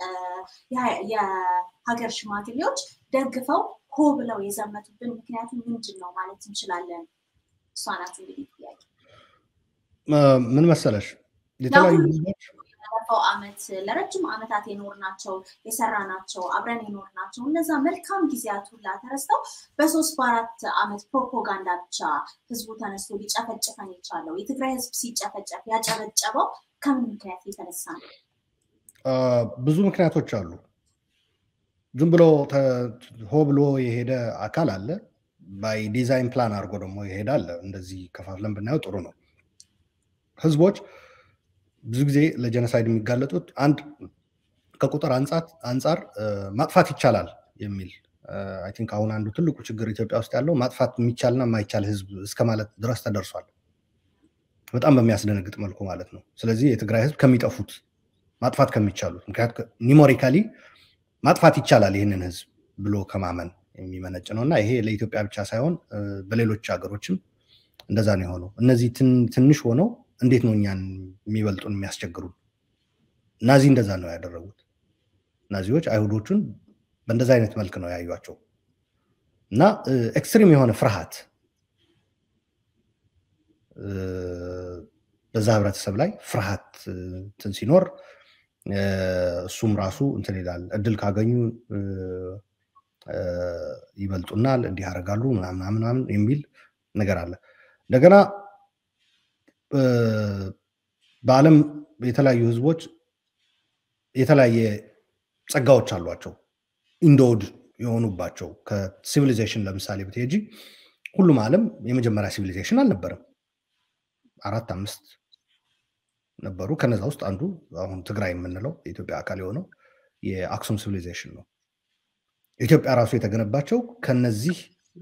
የሀገር ሽማግሌዎች ደግፈው ሆ ብለው የዘመቱብን ምክንያቱ ምንድን ነው ማለት እንችላለን? እሷ ናት እንግዲህ ጥያቄ። ምን መሰለሽ የተለያዩ ህዝቦች ባለፈው ዓመት ለረጅም ዓመታት የኖርናቸው የሰራናቸው አብረን የኖርናቸው እነዛ መልካም ጊዜያት ሁላ ተረስተው በሶስት በአራት ዓመት ፕሮፓጋንዳ ብቻ ህዝቡ ተነስቶ ሊጨፈጭፈን የቻለው የትግራይ ህዝብ ሲጨፈጨፍ ያጨበጨበው ከምን ምክንያት የተነሳ ነው? ብዙ ምክንያቶች አሉ። ዝም ብሎ ሆ ብሎ የሄደ አካል አለ። ባይ ዲዛይን ፕላን አድርጎ ደግሞ ይሄዳል። እንደዚህ ከፋፍለን ብናየው ጥሩ ነው። ህዝቦች ብዙ ጊዜ ለጀነሳይድ የሚጋለጡት አንድ ከቁጥር አንጻር ማጥፋት ይቻላል የሚል አይ ቲንክ አሁን አንዱ ትልቁ ችግር ኢትዮጵያ ውስጥ ያለው ማጥፋት የሚቻልና የማይቻል ህዝብ እስከ ማለት ድረስ ተደርሷል። በጣም በሚያስደነግጥ መልኩ ማለት ነው። ስለዚህ የትግራይ ህዝብ ከሚጠፉት ማጥፋት ከሚቻሉት ምክንያቱ ኒሞሪካሊ ማጥፋት ይቻላል ይህንን ህዝብ ብሎ ከማመን የሚመነጭ ነው እና ይሄ ለኢትዮጵያ ብቻ ሳይሆን በሌሎች ሀገሮችም እንደዛ ነው የሆነው። እነዚህ ትንሽ ሆነው እንዴት ነው እኛን የሚበልጡን የሚያስቸግሩን? ናዚ እንደዛ ነው ያደረጉት። ናዚዎች አይሁዶቹን በእንደዛ አይነት መልክ ነው ያዩቸው እና ኤክስትሪም የሆነ ፍርሃት በዛ ህብረተሰብ ላይ ፍርሃት እንትን ሲኖር እሱም ራሱ እንትን ይላል። እድል ካገኙ ይበልጡናል፣ እንዲህ ያደርጋሉ ምናምን ምናምን የሚል ነገር አለ። እንደገና በዓለም የተለያዩ ህዝቦች የተለያየ ጸጋዎች አሏቸው ኢንዶድ የሆኑባቸው ከሲቪሊዜሽን ለምሳሌ ብትሄጂ ሁሉም ዓለም የመጀመሪያ ሲቪሊዜሽን አልነበረም። አራት አምስት ነበሩ። ከነዛ ውስጥ አንዱ አሁን ትግራይ የምንለው የኢትዮጵያ አካል የሆነው የአክሱም ሲቪሊዜሽን ነው። ኢትዮጵያ ራሱ የተገነባቸው ከነዚህ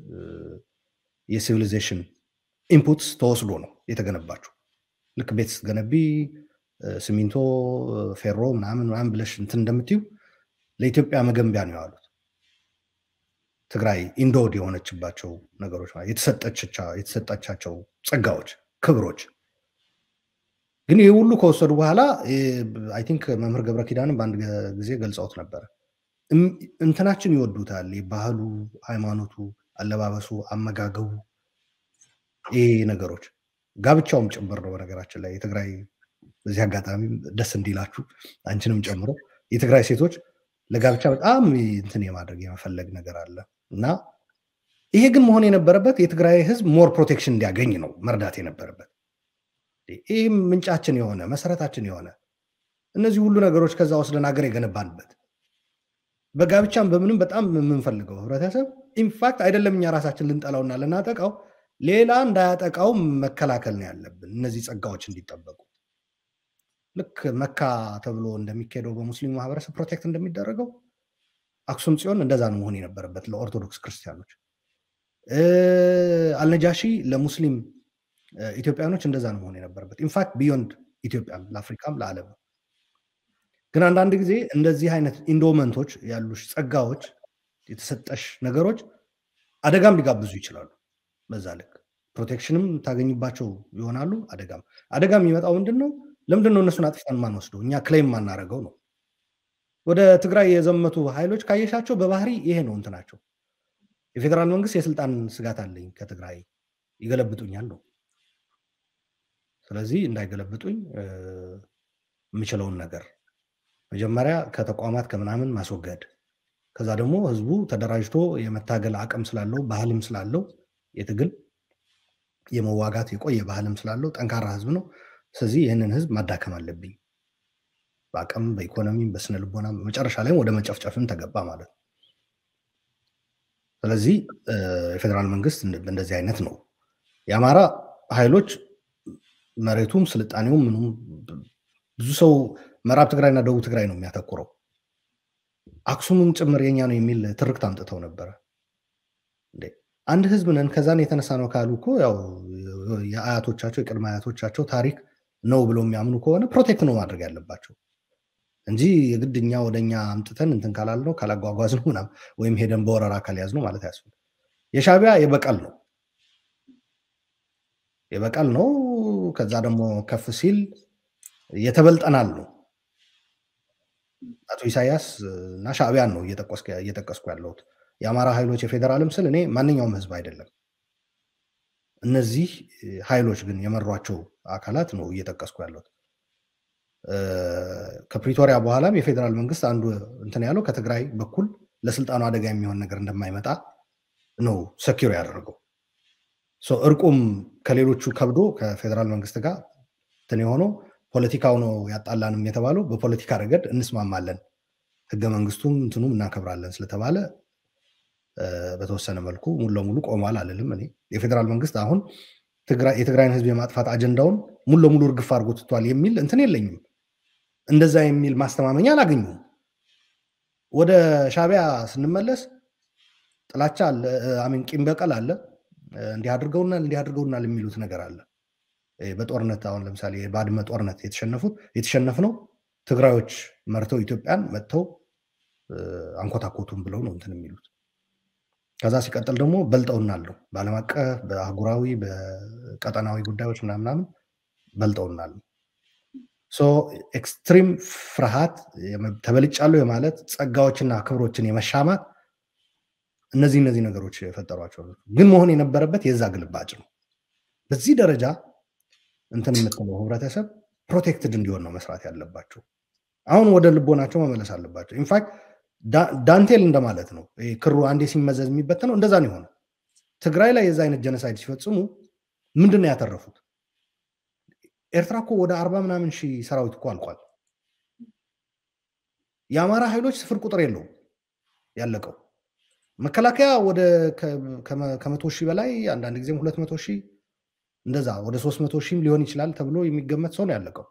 የሲቪሊዜሽን ኢንፑትስ ተወስዶ ነው የተገነባቸው። ልክ ቤት ስትገነቢ ሲሚንቶ፣ ፌሮ ምናምን ምናምን ብለሽ እንትን እንደምትዩ ለኢትዮጵያ መገንቢያ ነው ያሉት። ትግራይ ኢንዶድ የሆነችባቸው ነገሮች የተሰጠቻቸው ጸጋዎች፣ ክብሮች ግን ይህ ሁሉ ከወሰዱ በኋላ አይ ቲንክ መምህር ገብረ ኪዳንም በአንድ ጊዜ ገልጸውት ነበረ። እንትናችን ይወዱታል፣ ባህሉ፣ ሃይማኖቱ፣ አለባበሱ፣ አመጋገቡ፣ ይሄ ነገሮች ጋብቻውም ጭምር ነው። በነገራችን ላይ የትግራይ በዚህ አጋጣሚ ደስ እንዲላችሁ አንቺንም ጨምሮ የትግራይ ሴቶች ለጋብቻ በጣም እንትን የማድረግ የመፈለግ ነገር አለ እና ይሄ ግን መሆን የነበረበት የትግራይ ህዝብ ሞር ፕሮቴክሽን እንዲያገኝ ነው መርዳት የነበረበት። ይህ ምንጫችን የሆነ መሰረታችን የሆነ እነዚህ ሁሉ ነገሮች ከዛ ወስደን ሀገር የገነባንበት በጋብቻም በምንም በጣም የምንፈልገው ህብረተሰብ ኢንፋክት አይደለም እኛ ራሳችን ልንጠላውና ልናጠቃው ሌላ እንዳያጠቃው መከላከል ነው ያለብን፣ እነዚህ ጸጋዎች እንዲጠበቁ። ልክ መካ ተብሎ እንደሚካሄደው በሙስሊሙ ማህበረሰብ ፕሮቴክት እንደሚደረገው አክሱም ጽዮን እንደዛ ነው መሆን የነበረበት ለኦርቶዶክስ ክርስቲያኖች። አልነጃሺ ለሙስሊም ኢትዮጵያኖች እንደዛ ነው መሆን የነበረበት። ኢንፋክት ቢዮንድ ኢትዮጵያም ለአፍሪካም ለዓለም። ግን አንዳንድ ጊዜ እንደዚህ አይነት ኢንዶመንቶች ያሉሽ ጸጋዎች፣ የተሰጠሽ ነገሮች አደጋም ሊጋብዙ ይችላሉ። በዛ ልክ ፕሮቴክሽንም ታገኝባቸው ይሆናሉ። አደጋም አደጋ የሚመጣው ምንድን ነው? ለምንድን ነው እነሱን አጥፍተን ማንወስደው? እኛ ክሌም ማናረገው ነው። ወደ ትግራይ የዘመቱ ኃይሎች ካየሻቸው በባህሪ ይሄ ነው እንትናቸው። የፌዴራል መንግስት የስልጣን ስጋት አለኝ ከትግራይ ይገለብጡኛል ነው። ስለዚህ እንዳይገለብጡኝ የምችለውን ነገር መጀመሪያ ከተቋማት ከምናምን ማስወገድ፣ ከዛ ደግሞ ህዝቡ ተደራጅቶ የመታገል አቅም ስላለው ባህልም ስላለው የትግል የመዋጋት የቆየ ባህልም ስላለው ጠንካራ ህዝብ ነው። ስለዚህ ይህንን ህዝብ ማዳከም አለብኝ በአቅም በኢኮኖሚም በስነ ልቦና መጨረሻ ላይም ወደ መጨፍጨፍም ተገባ ማለት ነው። ስለዚህ የፌዴራል መንግስት እንደዚህ አይነት ነው። የአማራ ኃይሎች መሬቱም ስልጣኔውም ምኑም ብዙ ሰው ምዕራብ ትግራይና ደቡብ ትግራይ ነው የሚያተኩረው። አክሱምም ጭምር የኛ ነው የሚል ትርክት አምጥተው ነበረ። አንድ ህዝብ ነን ከዛን የተነሳ ነው ካሉ እኮ ያው የአያቶቻቸው የቅድመ አያቶቻቸው ታሪክ ነው ብሎ የሚያምኑ ከሆነ ፕሮቴክት ነው ማድረግ ያለባቸው እንጂ የግድ እኛ ወደ እኛ አምጥተን እንትን ካላል ነው ካላጓጓዝ ነው ምናምን ወይም ሄደን በወረራ ካልያዝ ነው ማለት ያስፈልግ። የሻቢያ የበቀል ነው የበቀል ነው። ከዛ ደግሞ ከፍ ሲል የተበልጠናል ነው። አቶ ኢሳያስ እና ሻዕቢያን ነው እየጠቀስኩ ያለሁት። የአማራ ኃይሎች የፌዴራልም ስል እኔ ማንኛውም ህዝብ አይደለም። እነዚህ ኃይሎች ግን የመሯቸው አካላት ነው እየጠቀስኩ ያለሁት። ከፕሪቶሪያ በኋላም የፌዴራል መንግስት አንዱ እንትን ያለው ከትግራይ በኩል ለስልጣኑ አደጋ የሚሆን ነገር እንደማይመጣ ነው ሰኪር ያደረገው። እርቁም ከሌሎቹ ከብዶ ከፌዴራል መንግስት ጋር እንትን የሆነው ፖለቲካው ነው ያጣላንም የተባለው በፖለቲካ ረገድ እንስማማለን፣ ህገ መንግስቱም እንትኑም እናከብራለን ስለተባለ በተወሰነ መልኩ ሙሉ ለሙሉ ቆሟል አልልም። እኔ የፌዴራል መንግስት አሁን የትግራይን ህዝብ የማጥፋት አጀንዳውን ሙሉ ለሙሉ እርግፍ አድርጎ ትቷል የሚል እንትን የለኝም። እንደዛ የሚል ማስተማመኛ አላገኙም። ወደ ሻቢያ ስንመለስ ጥላቻ አለ፣ አሚን ቂም በቀል አለ። እንዲህ አድርገውናል እንዲህ አድርገውናል የሚሉት ነገር አለ። በጦርነት አሁን ለምሳሌ የባድመ ጦርነት የተሸነፉት የተሸነፍነው ትግራዮች መርተው ኢትዮጵያን መጥተው አንኮታኮቱም ብለው ነው እንትን የሚሉት። ከዛ ሲቀጥል ደግሞ በልጠውናል ነው በዓለም አቀፍ በአህጉራዊ በቀጠናዊ ጉዳዮች ምናምናምን በልጠውናል። ኤክስትሪም ፍርሃት ተበልጫለሁ የማለት ጸጋዎችና ክብሮችን የመሻማት እነዚህ እነዚህ ነገሮች የፈጠሯቸው ግን መሆን የነበረበት የዛ ግልባጭ ነው። በዚህ ደረጃ እንትን የምትለው ህብረተሰብ ፕሮቴክትድ እንዲሆን ነው መስራት ያለባቸው። አሁን ወደ ልቦናቸው መመለስ አለባቸው። ኢንፋክት ዳንቴል እንደማለት ነው። ክሩ አንዴ ሲመዘዝ የሚበተነው እንደዛ ነው የሆነ። ትግራይ ላይ የዛ አይነት ጀነሳይድ ሲፈጽሙ ምንድን ነው ያተረፉት? ኤርትራ እኮ ወደ አርባ ምናምን ሺህ ሰራዊት እኮ አልቋል። የአማራ ኃይሎች ስፍር ቁጥር የለውም ያለቀው። መከላከያ ወደ ከመቶ ሺህ በላይ አንዳንድ ጊዜም ሁለት መቶ ሺህ እንደዛ ወደ ሶስት መቶ ሺህም ሊሆን ይችላል ተብሎ የሚገመት ሰው ነው ያለቀው።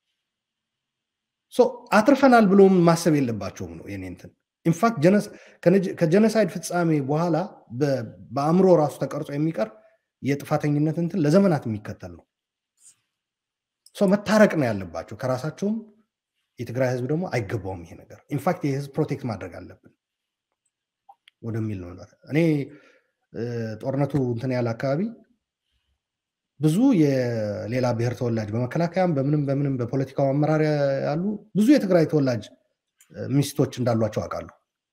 አትርፈናል ብሎም ማሰብ የለባቸውም ነው የኔ እንትን። ኢንፋክት ከጀነሳይድ ፍጻሜ በኋላ በአእምሮ ራሱ ተቀርጾ የሚቀር የጥፋተኝነት እንትን ለዘመናት የሚከተል ነው። መታረቅ ነው ያለባቸው ከራሳቸውም። የትግራይ ህዝብ ደግሞ አይገባውም ይሄ ነገር። ኢንፋክት ይህ ህዝብ ፕሮቴክት ማድረግ አለብን ወደሚል ነው። እኔ ጦርነቱ እንትን ያለ አካባቢ ብዙ የሌላ ብሔር ተወላጅ በመከላከያም በምንም በምንም በፖለቲካው አመራር ያሉ ብዙ የትግራይ ተወላጅ ሚስቶች እንዳሏቸው አውቃለሁ።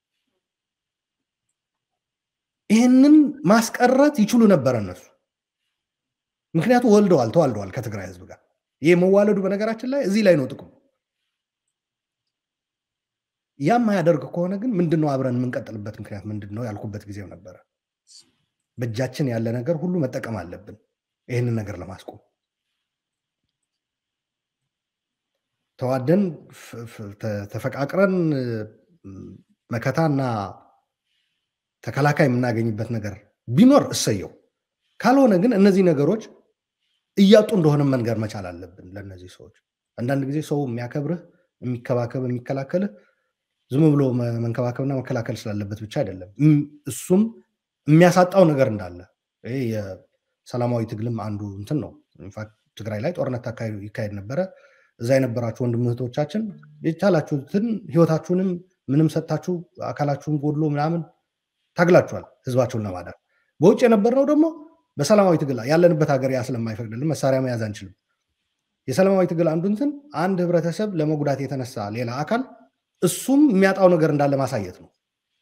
ይህንን ማስቀረት ይችሉ ነበረ እነሱ። ምክንያቱ ወልደዋል፣ ተዋልደዋል ከትግራይ ህዝብ ጋር። ይህ መዋለዱ በነገራችን ላይ እዚህ ላይ ነው ጥቅሙ። ያም ማያደርግ ከሆነ ግን ምንድን ነው አብረን የምንቀጥልበት ምክንያት ምንድን ነው ያልኩበት ጊዜው ነበረ። በእጃችን ያለ ነገር ሁሉ መጠቀም አለብን ይህንን ነገር ለማስቆም ተዋደን ተፈቃቅረን መከታና ተከላካይ የምናገኝበት ነገር ቢኖር እሰየው። ካልሆነ ግን እነዚህ ነገሮች እያጡ እንደሆነ መንገር መቻል አለብን ለእነዚህ ሰዎች። አንዳንድ ጊዜ ሰው የሚያከብርህ የሚከባከብ የሚከላከልህ ዝም ብሎ መንከባከብና መከላከል ስላለበት ብቻ አይደለም። እሱም የሚያሳጣው ነገር እንዳለ ይሄ የሰላማዊ ትግልም አንዱ እንትን ነው። ኢንፋክት ትግራይ ላይ ጦርነት ይካሄድ ነበረ። እዛ የነበራችሁ ወንድም እህቶቻችን የቻላችሁትን ህይወታችሁንም ምንም ሰጥታችሁ አካላችሁን ጎድሎ ምናምን ታግላችኋል ህዝባችሁን ለማዳን። በውጭ የነበርነው ደግሞ በሰላማዊ ትግል ያለንበት ሀገር ያ ስለማይፈቅድልን መሳሪያ መያዝ አንችልም። የሰላማዊ ትግል አንዱ እንትን አንድ ህብረተሰብ ለመጉዳት የተነሳ ሌላ አካል እሱም የሚያጣው ነገር እንዳለ ማሳየት ነው።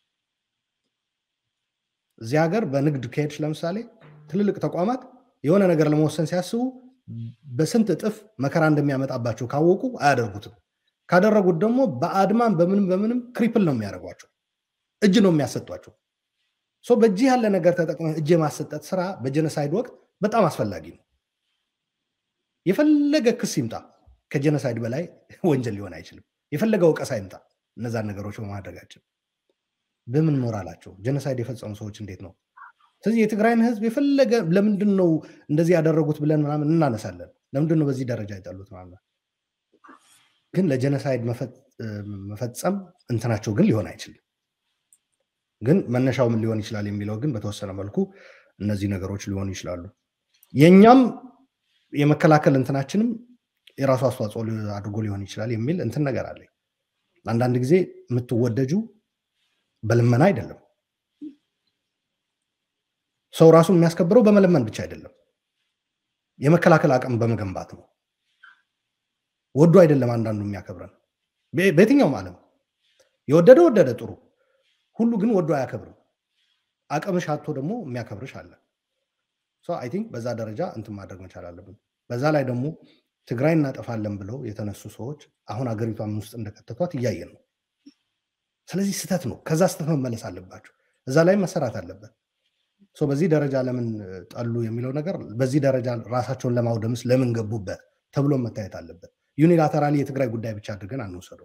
እዚህ ሀገር በንግድ ከሄድሽ ለምሳሌ ትልልቅ ተቋማት የሆነ ነገር ለመወሰን ሲያስቡ በስንት እጥፍ መከራ እንደሚያመጣባቸው ካወቁ አያደርጉትም። ካደረጉት ደግሞ በአድማን በምንም በምንም ክሪፕል ነው የሚያደርጓቸው፣ እጅ ነው የሚያሰጧቸው። በእጅህ ያለ ነገር ተጠቅመህ እጅ የማሰጠት ስራ በጀነሳይድ ወቅት በጣም አስፈላጊ ነው። የፈለገ ክስ ይምጣ፣ ከጀነሳይድ በላይ ወንጀል ሊሆን አይችልም። የፈለገ ወቀሳ ይምጣ፣ እነዛን ነገሮች በማድረጋችን በምን ሞራላቸው ጀነሳይድ የፈጸሙ ሰዎች እንዴት ነው? ስለዚህ የትግራይን ህዝብ የፈለገ ለምንድን ነው እንደዚህ ያደረጉት ብለን ምናምን እናነሳለን። ለምንድን ነው በዚህ ደረጃ የጠሉት ምናምን፣ ግን ለጀነሳይድ መፈጸም እንትናቸው ግን ሊሆን አይችልም። ግን መነሻው ምን ሊሆን ይችላል የሚለው ግን በተወሰነ መልኩ እነዚህ ነገሮች ሊሆኑ ይችላሉ። የእኛም የመከላከል እንትናችንም የራሱ አስተዋጽኦ አድርጎ ሊሆን ይችላል የሚል እንትን ነገር አለ። አንዳንድ ጊዜ የምትወደጁ በልመና አይደለም። ሰው ራሱን የሚያስከብረው በመለመን ብቻ አይደለም፣ የመከላከል አቅም በመገንባት ነው። ወዶ አይደለም አንዳንዱ የሚያከብረን በየትኛውም ዓለም የወደደ ወደደ ጥሩ፣ ሁሉ ግን ወዶ አያከብርም። አቅምሽ አቶ ደግሞ የሚያከብርሽ አለ። አይ ቲንክ በዛ ደረጃ እንትን ማድረግ መቻል አለብን። በዛ ላይ ደግሞ ትግራይ እናጠፋለን ብለው የተነሱ ሰዎች አሁን አገሪቷን ውስጥ እንደከተቷት እያየን ነው። ስለዚህ ስህተት ነው። ከዛ ስህተት መመለስ አለባቸው። እዛ ላይ መሰራት አለበት። በዚህ ደረጃ ለምን ጠሉ የሚለው ነገር በዚህ ደረጃ ራሳቸውን ለማውደምስ ለምን ገቡበት ተብሎ መታየት አለበት። ዩኒላተራሊ የትግራይ ጉዳይ ብቻ አድርገን አንወሰደው።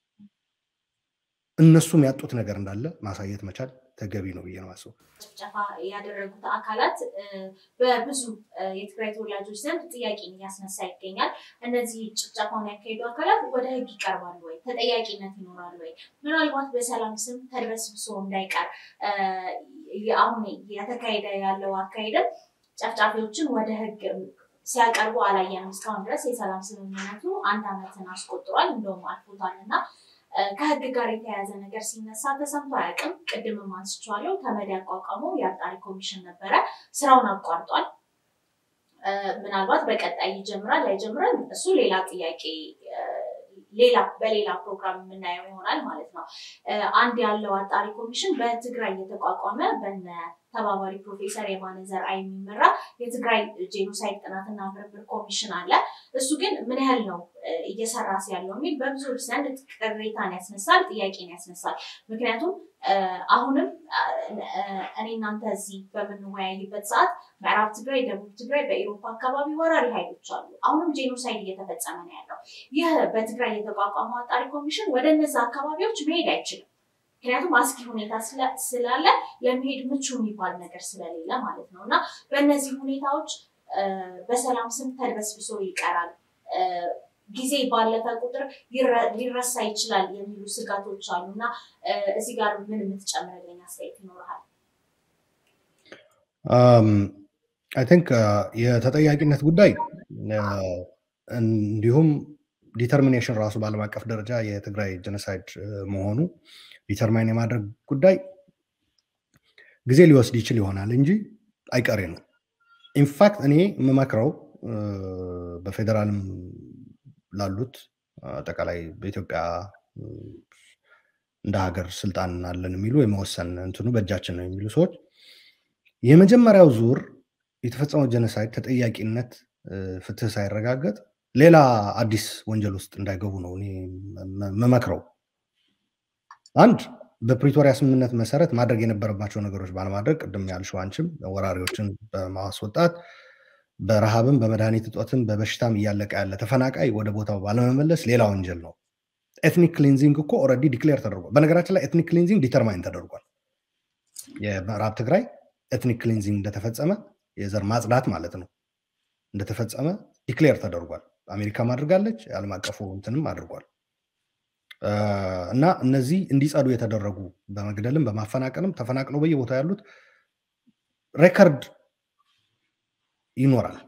እነሱም ያጡት ነገር እንዳለ ማሳየት መቻል ተገቢ ነው ብዬ ነው ማስበው። ጭፍጨፋ ያደረጉት አካላት በብዙ የትግራይ ተወላጆች ዘንድ ጥያቄን እያስነሳ ይገኛል። እነዚህ ጭፍጨፋውን ያካሄዱ አካላት ወደ ሕግ ይቀርባሉ ወይ? ተጠያቂነት ይኖራል ወይ? ምናልባት በሰላም ስም ተድበስብሶ እንዳይቀር አሁን የተካሄደ ያለው አካሄድም ጨፍጫፊዎችን ወደ ሕግ ሲያቀርቡ አላየንም። እስካሁን ድረስ የሰላም ስምምነቱ አንድ ዓመትን አስቆጥሯል፣ እንደውም አልፎታል እና ከህግ ጋር የተያያዘ ነገር ሲነሳ ተሰምቶ አያውቅም። ቅድምም አንስቼዋለሁ። ተመድ ያቋቋመው የአጣሪ ኮሚሽን ነበረ፣ ስራውን አቋርጧል። ምናልባት በቀጣይ ይጀምራል አይጀምራል፣ እሱ ሌላ ጥያቄ ሌላ በሌላ ፕሮግራም የምናየው ይሆናል ማለት ነው። አንድ ያለው አጣሪ ኮሚሽን በትግራይ የተቋቋመ በነ ተባባሪ ፕሮፌሰር የማነ ዘርአይ የሚመራ የትግራይ ጄኖሳይድ ጥናትና ምርምር ኮሚሽን አለ። እሱ ግን ምን ያህል ነው እየሰራስ ያለው የሚል በብዙዎች ዘንድ ቅሬታን ያስነሳል፣ ጥያቄን ያስነሳል። ምክንያቱም አሁንም እኔ እናንተ እዚህ በምንወያይበት ሰዓት ምዕራብ ትግራይ፣ ደቡብ ትግራይ፣ በኤሮፓ አካባቢ ወራሪ ኃይሎች አሉ። አሁንም ጄኖሳይድ እየተፈጸመ ነው ያለው። ይህ በትግራይ የተቋቋመው አጣሪ ኮሚሽን ወደ እነዛ አካባቢዎች መሄድ አይችልም። ምክንያቱም አስጊ ሁኔታ ስላለ ለመሄድ ምቹ የሚባል ነገር ስለሌለ ማለት ነው እና በእነዚህ ሁኔታዎች በሰላም ስም ተድበስብሶ ይቀራል። ጊዜ ባለፈ ቁጥር ሊረሳ ይችላል የሚሉ ስጋቶች አሉ እና እዚህ ጋር ምን የምትጨምርልኝ አስተያየት ይኖርሃል? አይ ቲንክ የተጠያቂነት ጉዳይ እንዲሁም ዲተርሚኔሽን ራሱ በዓለም አቀፍ ደረጃ የትግራይ ጀኖሳይድ መሆኑ ዲተርማይን የማድረግ ጉዳይ ጊዜ ሊወስድ ይችል ይሆናል እንጂ አይቀሬ ነው። ኢንፋክት እኔ የምመክረው በፌዴራልም ላሉት አጠቃላይ በኢትዮጵያ እንደ ሀገር ስልጣን አለን የሚሉ የመወሰን እንትኑ በእጃችን ነው የሚሉ ሰዎች የመጀመሪያው ዙር የተፈጸመው ጀኖሳይድ ተጠያቂነት ፍትህ ሳይረጋገጥ ሌላ አዲስ ወንጀል ውስጥ እንዳይገቡ ነው እኔ መመክረው። አንድ በፕሪቶሪያ ስምምነት መሰረት ማድረግ የነበረባቸው ነገሮች ባለማድረግ ቅድም ያልሽው አንቺም ወራሪዎችን በማስወጣት በረሃብም በመድኃኒት እጦትም በበሽታም እያለቀ ያለ ተፈናቃይ ወደ ቦታው ባለመመለስ ሌላ ወንጀል ነው። ኤትኒክ ክሊንዚንግ እኮ ኦልሬዲ ዲክሌር ተደርጓል። በነገራችን ላይ ኤትኒክ ክሊንዚንግ ዲተርማይን ተደርጓል። የምዕራብ ትግራይ ኤትኒክ ክሊንዚንግ እንደተፈጸመ የዘር ማጽዳት ማለት ነው እንደተፈጸመ ዲክሌር ተደርጓል። አሜሪካም አድርጋለች፣ የዓለም አቀፉ እንትንም አድርጓል። እና እነዚህ እንዲጸዱ የተደረጉ በመግደልም በማፈናቀልም ተፈናቅለው በየቦታው ያሉት ሬከርድ ይኖራል።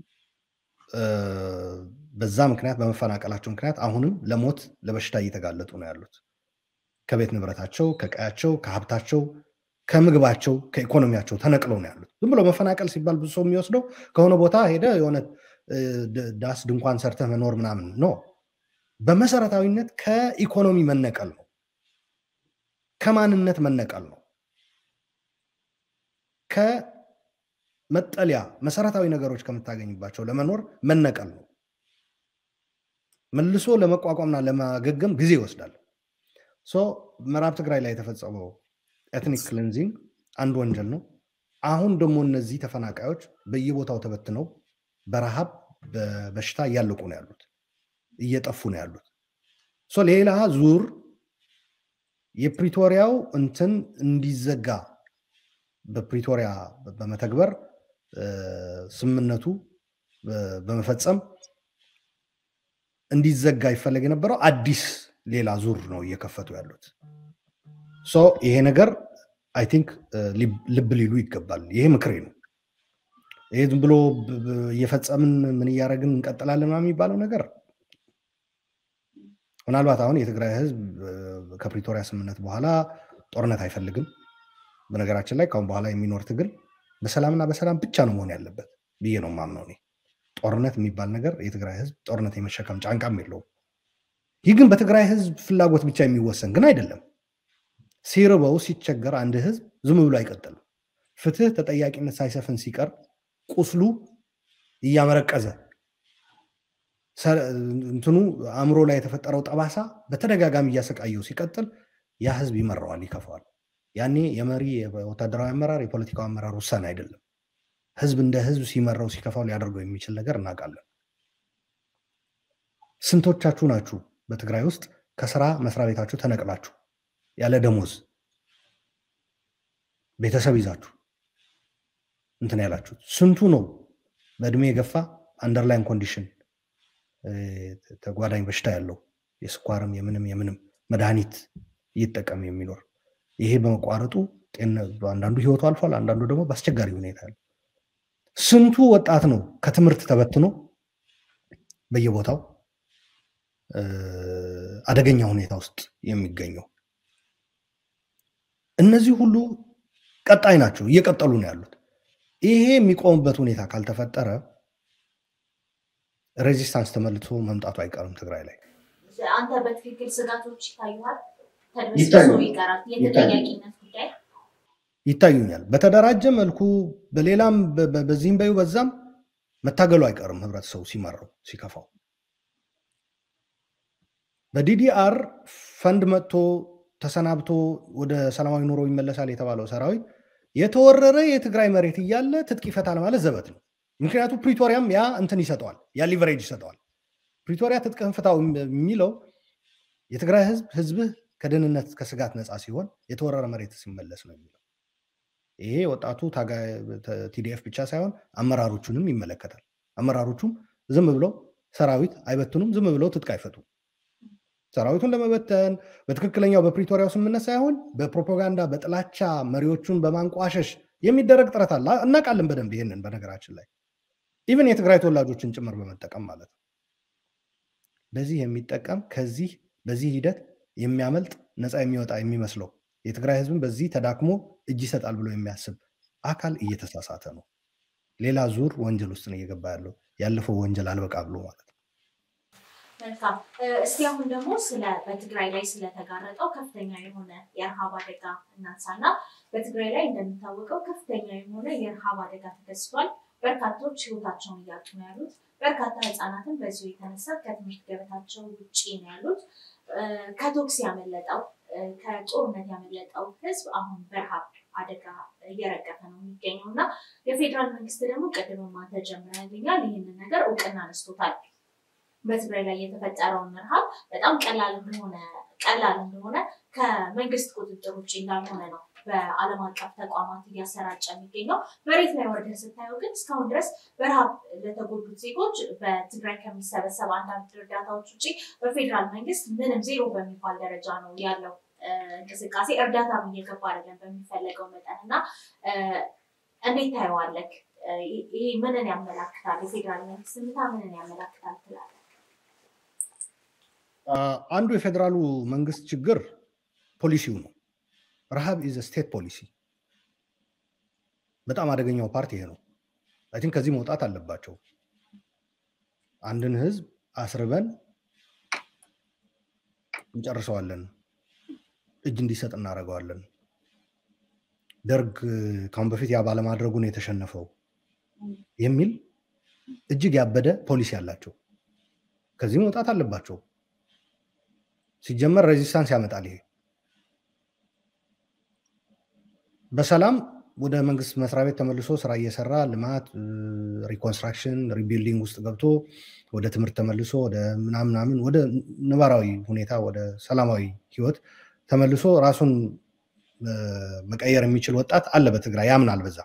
በዛ ምክንያት በመፈናቀላቸው ምክንያት አሁንም ለሞት ለበሽታ እየተጋለጡ ነው ያሉት። ከቤት ንብረታቸው፣ ከቀያቸው፣ ከሀብታቸው፣ ከምግባቸው፣ ከኢኮኖሚያቸው ተነቅለው ነው ያሉት። ዝም ብሎ መፈናቀል ሲባል ብዙ ሰው የሚወስደው ከሆነ ቦታ ሄደ የሆነ ዳስ ድንኳን ሰርተህ መኖር ምናምን ነው። በመሰረታዊነት ከኢኮኖሚ መነቀል ነው። ከማንነት መነቀል ነው። ከመጠለያ መሰረታዊ ነገሮች ከምታገኝባቸው ለመኖር መነቀል ነው። መልሶ ለመቋቋምና ለማገገም ጊዜ ይወስዳል። ሶ ምዕራብ ትግራይ ላይ የተፈጸመው ኤትኒክ ክሊንዚንግ አንድ ወንጀል ነው። አሁን ደግሞ እነዚህ ተፈናቃዮች በየቦታው ተበትነው በረሃብ በበሽታ እያለቁ ነው ያሉት፣ እየጠፉ ነው ያሉት። ሌላ ዙር የፕሪቶሪያው እንትን እንዲዘጋ በፕሪቶሪያ በመተግበር ስምምነቱ በመፈጸም እንዲዘጋ ይፈለግ የነበረው አዲስ ሌላ ዙር ነው እየከፈቱ ያሉት። ይሄ ነገር አይ ቲንክ ልብ ሊሉ ይገባል። ይሄ ምክሬ ነው። ይሄ ዝም ብሎ እየፈጸምን ምን እያደረግን እንቀጥላለን የሚባለው ነገር ምናልባት አሁን የትግራይ ሕዝብ ከፕሪቶሪያ ስምምነት በኋላ ጦርነት አይፈልግም። በነገራችን ላይ ካሁን በኋላ የሚኖር ትግል በሰላምና በሰላም ብቻ ነው መሆን ያለበት ብዬ ነው የማምነው እኔ። ጦርነት የሚባል ነገር የትግራይ ሕዝብ ጦርነት የመሸከም ጫንቃም የለውም። ይህ ግን በትግራይ ሕዝብ ፍላጎት ብቻ የሚወሰን ግን አይደለም። ሲርበው ሲቸገር አንድ ሕዝብ ዝም ብሎ አይቀጥልም። ፍትህ፣ ተጠያቂነት ሳይሰፍን ሲቀር ቁስሉ እያመረቀዘ እንትኑ አእምሮ ላይ የተፈጠረው ጠባሳ በተደጋጋሚ እያሰቃየው ሲቀጥል ያ ህዝብ ይመራዋል፣ ይከፋዋል። ያኔ የመሪ የወታደራዊ አመራር የፖለቲካው አመራር ውሳኔ አይደለም። ህዝብ እንደ ህዝብ ሲመራው ሲከፋው ሊያደርገው የሚችል ነገር እናውቃለን። ስንቶቻችሁ ናችሁ በትግራይ ውስጥ ከስራ መስሪያ ቤታችሁ ተነቅላችሁ ያለ ደሞዝ ቤተሰብ ይዛችሁ እንትን ያላችሁት? ስንቱ ነው በእድሜ የገፋ አንደርላይን ኮንዲሽን ተጓዳኝ በሽታ ያለው የስኳርም የምንም የምንም መድኃኒት እየተጠቀም የሚኖር ይሄ በመቋረጡ አንዳንዱ ህይወቱ አልፏል፣ አንዳንዱ ደግሞ በአስቸጋሪ ሁኔታ ያለ ስንቱ ወጣት ነው ከትምህርት ተበትኖ በየቦታው አደገኛ ሁኔታ ውስጥ የሚገኘው። እነዚህ ሁሉ ቀጣይ ናቸው፣ እየቀጠሉ ነው ያሉት። ይሄ የሚቆምበት ሁኔታ ካልተፈጠረ ሬዚስታንስ ተመልሶ መምጣቱ አይቀርም ትግራይ ላይ። አንተ በትክክል ስጋቶች ይታዩሃል? ተደስሶ ይቀራል የተጠያቂነት ጉዳይ ይታዩኛል። በተደራጀ መልኩ በሌላም በዚህም በዩ በዛም መታገሉ አይቀርም ህብረተሰቡ ሲመራው ሲከፋው። በዲዲአር ፈንድ መጥቶ ተሰናብቶ ወደ ሰላማዊ ኑሮ ይመለሳል የተባለው ሰራዊት የተወረረ የትግራይ መሬት እያለ ትጥቅ ይፈታል ማለት ዘበት ነው። ምክንያቱም ፕሪቶሪያም ያ እንትን ይሰጠዋል፣ ያ ሊቨሬጅ ይሰጠዋል። ፕሪቶሪያ ትጥቅህን ፍታው የሚለው የትግራይ ህዝብ ህዝብህ ከደህንነት ከስጋት ነፃ ሲሆን የተወረረ መሬት ሲመለስ ነው የሚለው። ይሄ ወጣቱ ቲዲኤፍ ብቻ ሳይሆን አመራሮቹንም ይመለከታል። አመራሮቹም ዝም ብለው ሰራዊት አይበትኑም፣ ዝም ብለው ትጥቅ አይፈቱም። ሰራዊቱን ለመበተን በትክክለኛው በፕሪቶሪያው ስምምነት ሳይሆን በፕሮፓጋንዳ በጥላቻ መሪዎቹን በማንቋሸሽ የሚደረግ ጥረት አለ። እናውቃለን በደንብ ይህንን። በነገራችን ላይ ኢቨን የትግራይ ተወላጆችን ጭምር በመጠቀም ማለት ነው። በዚህ የሚጠቀም ከዚህ በዚህ ሂደት የሚያመልጥ ነፃ የሚወጣ የሚመስለው የትግራይ ህዝብን በዚህ ተዳክሞ እጅ ይሰጣል ብሎ የሚያስብ አካል እየተሳሳተ ነው። ሌላ ዙር ወንጀል ውስጥ ነው እየገባ ያለው። ያለፈው ወንጀል አልበቃ ብሎ ማለት ነው። መልካም። እስቲ አሁን ደግሞ ስለ በትግራይ ላይ ስለተጋረጠው ከፍተኛ የሆነ የረሃብ አደጋ እናንሳና በትግራይ ላይ እንደሚታወቀው ከፍተኛ የሆነ የረሃብ አደጋ ተከስቷል። በርካቶች ህይወታቸውን እያጡ ነው ያሉት። በርካታ ህጻናትን በዚሁ የተነሳ ከትምህርት ገበታቸው ውጭ ነው ያሉት። ከቶክስ ያመለጠው ከጦርነት ያመለጠው ህዝብ አሁን በረሃብ አደጋ እየረገፈ ነው የሚገኘው እና የፌዴራል መንግስት ደግሞ ቅድምማ ተጀምረልኛል ይህንን ነገር እውቅና አነስቶታል። በትግራይ ላይ የተፈጠረውን ረሃብ በጣም ቀላል እንደሆነ ቀላል እንደሆነ ከመንግስት ቁጥጥር ውጭ እንዳልሆነ ነው በዓለም አቀፍ ተቋማት እያሰራጨ የሚገኘው። መሬት ላይ ወርደህ ስታየው ግን እስካሁን ድረስ በረሃብ ለተጎዱት ዜጎች በትግራይ ከሚሰበሰብ አንዳንድ እርዳታዎች ውጭ በፌዴራል መንግስት ምንም ዜሮ በሚባል ደረጃ ነው ያለው እንቅስቃሴ። እርዳታም እየገባ አይደለም በሚፈለገው መጠን እና እንዴት ታየዋለህ? ይሄ ምንን ያመላክታል? የፌዴራል መንግስት ምታ ምንን ያመላክታል ትላለህ? አንዱ የፌዴራሉ መንግስት ችግር ፖሊሲው ነው። ረሃብ ኢዝ ስቴት ፖሊሲ። በጣም አደገኛው ፓርት ይሄ ነው። አይ ቲንክ ከዚህ መውጣት አለባቸው። አንድን ህዝብ አስርበን እንጨርሰዋለን፣ እጅ እንዲሰጥ እናደርገዋለን። ደርግ ካሁን በፊት ያ ባለማድረጉን የተሸነፈው የሚል እጅግ ያበደ ፖሊሲ አላቸው። ከዚህ መውጣት አለባቸው። ሲጀመር ሬዚስታንስ ያመጣል ይሄ በሰላም ወደ መንግስት መስሪያ ቤት ተመልሶ ስራ እየሰራ ልማት፣ ሪኮንስትራክሽን፣ ሪቢልዲንግ ውስጥ ገብቶ ወደ ትምህርት ተመልሶ ወደ ምናምናምን ወደ ነባራዊ ሁኔታ ወደ ሰላማዊ ህይወት ተመልሶ ራሱን መቀየር የሚችል ወጣት አለ በትግራይ ያምናል በዛ።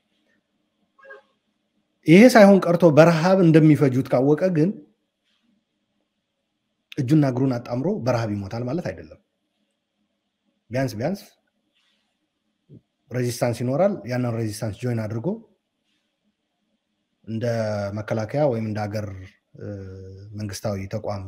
ይሄ ሳይሆን ቀርቶ በረሃብ እንደሚፈጁት ካወቀ ግን እጁና እግሩን አጣምሮ በረሃብ ይሞታል ማለት አይደለም። ቢያንስ ቢያንስ ሬዚስታንስ ይኖራል። ያንን ሬዚስታንስ ጆይን አድርጎ እንደ መከላከያ ወይም እንደ ሀገር መንግስታዊ ተቋም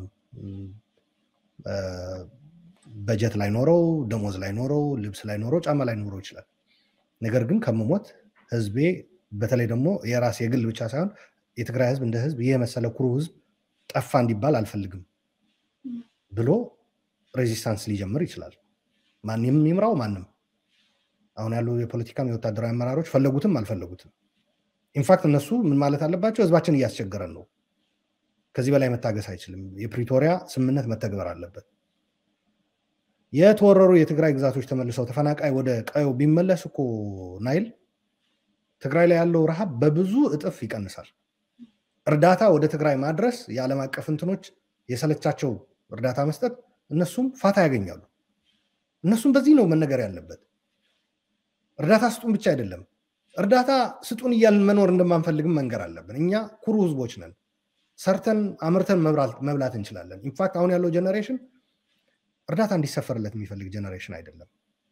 በጀት ላይ ኖረው፣ ደሞዝ ላይ ኖረው፣ ልብስ ላይ ኖረው፣ ጫማ ላይ ኖረው ይችላል። ነገር ግን ከምሞት ህዝቤ በተለይ ደግሞ የራስ የግል ብቻ ሳይሆን የትግራይ ህዝብ እንደ ህዝብ ይህ የመሰለ ኩሩ ህዝብ ጠፋ እንዲባል አልፈልግም ብሎ ሬዚስታንስ ሊጀምር ይችላል። ማንም ይምራው ማንም አሁን ያሉ የፖለቲካም የወታደራዊ አመራሮች ፈለጉትም አልፈለጉትም። ኢንፋክት እነሱ ምን ማለት አለባቸው? ህዝባችን እያስቸገረን ነው፣ ከዚህ በላይ መታገስ አይችልም፣ የፕሪቶሪያ ስምምነት መተግበር አለበት። የተወረሩ የትግራይ ግዛቶች ተመልሰው ተፈናቃይ ወደ ቀዮ ቢመለስ እኮ ናይል ትግራይ ላይ ያለው ረሃብ በብዙ እጥፍ ይቀንሳል። እርዳታ ወደ ትግራይ ማድረስ የዓለም አቀፍ እንትኖች የሰለቻቸው እርዳታ መስጠት እነሱም ፋታ ያገኛሉ። እነሱም በዚህ ነው መነገር ያለበት። እርዳታ ስጡን ብቻ አይደለም፣ እርዳታ ስጡን እያልን መኖር እንደማንፈልግም መንገር አለብን። እኛ ኩሩ ህዝቦች ነን። ሰርተን አምርተን መብላት እንችላለን። ኢንፋክት አሁን ያለው ጀኔሬሽን እርዳታ እንዲሰፈርለት የሚፈልግ ጀኔሬሽን አይደለም።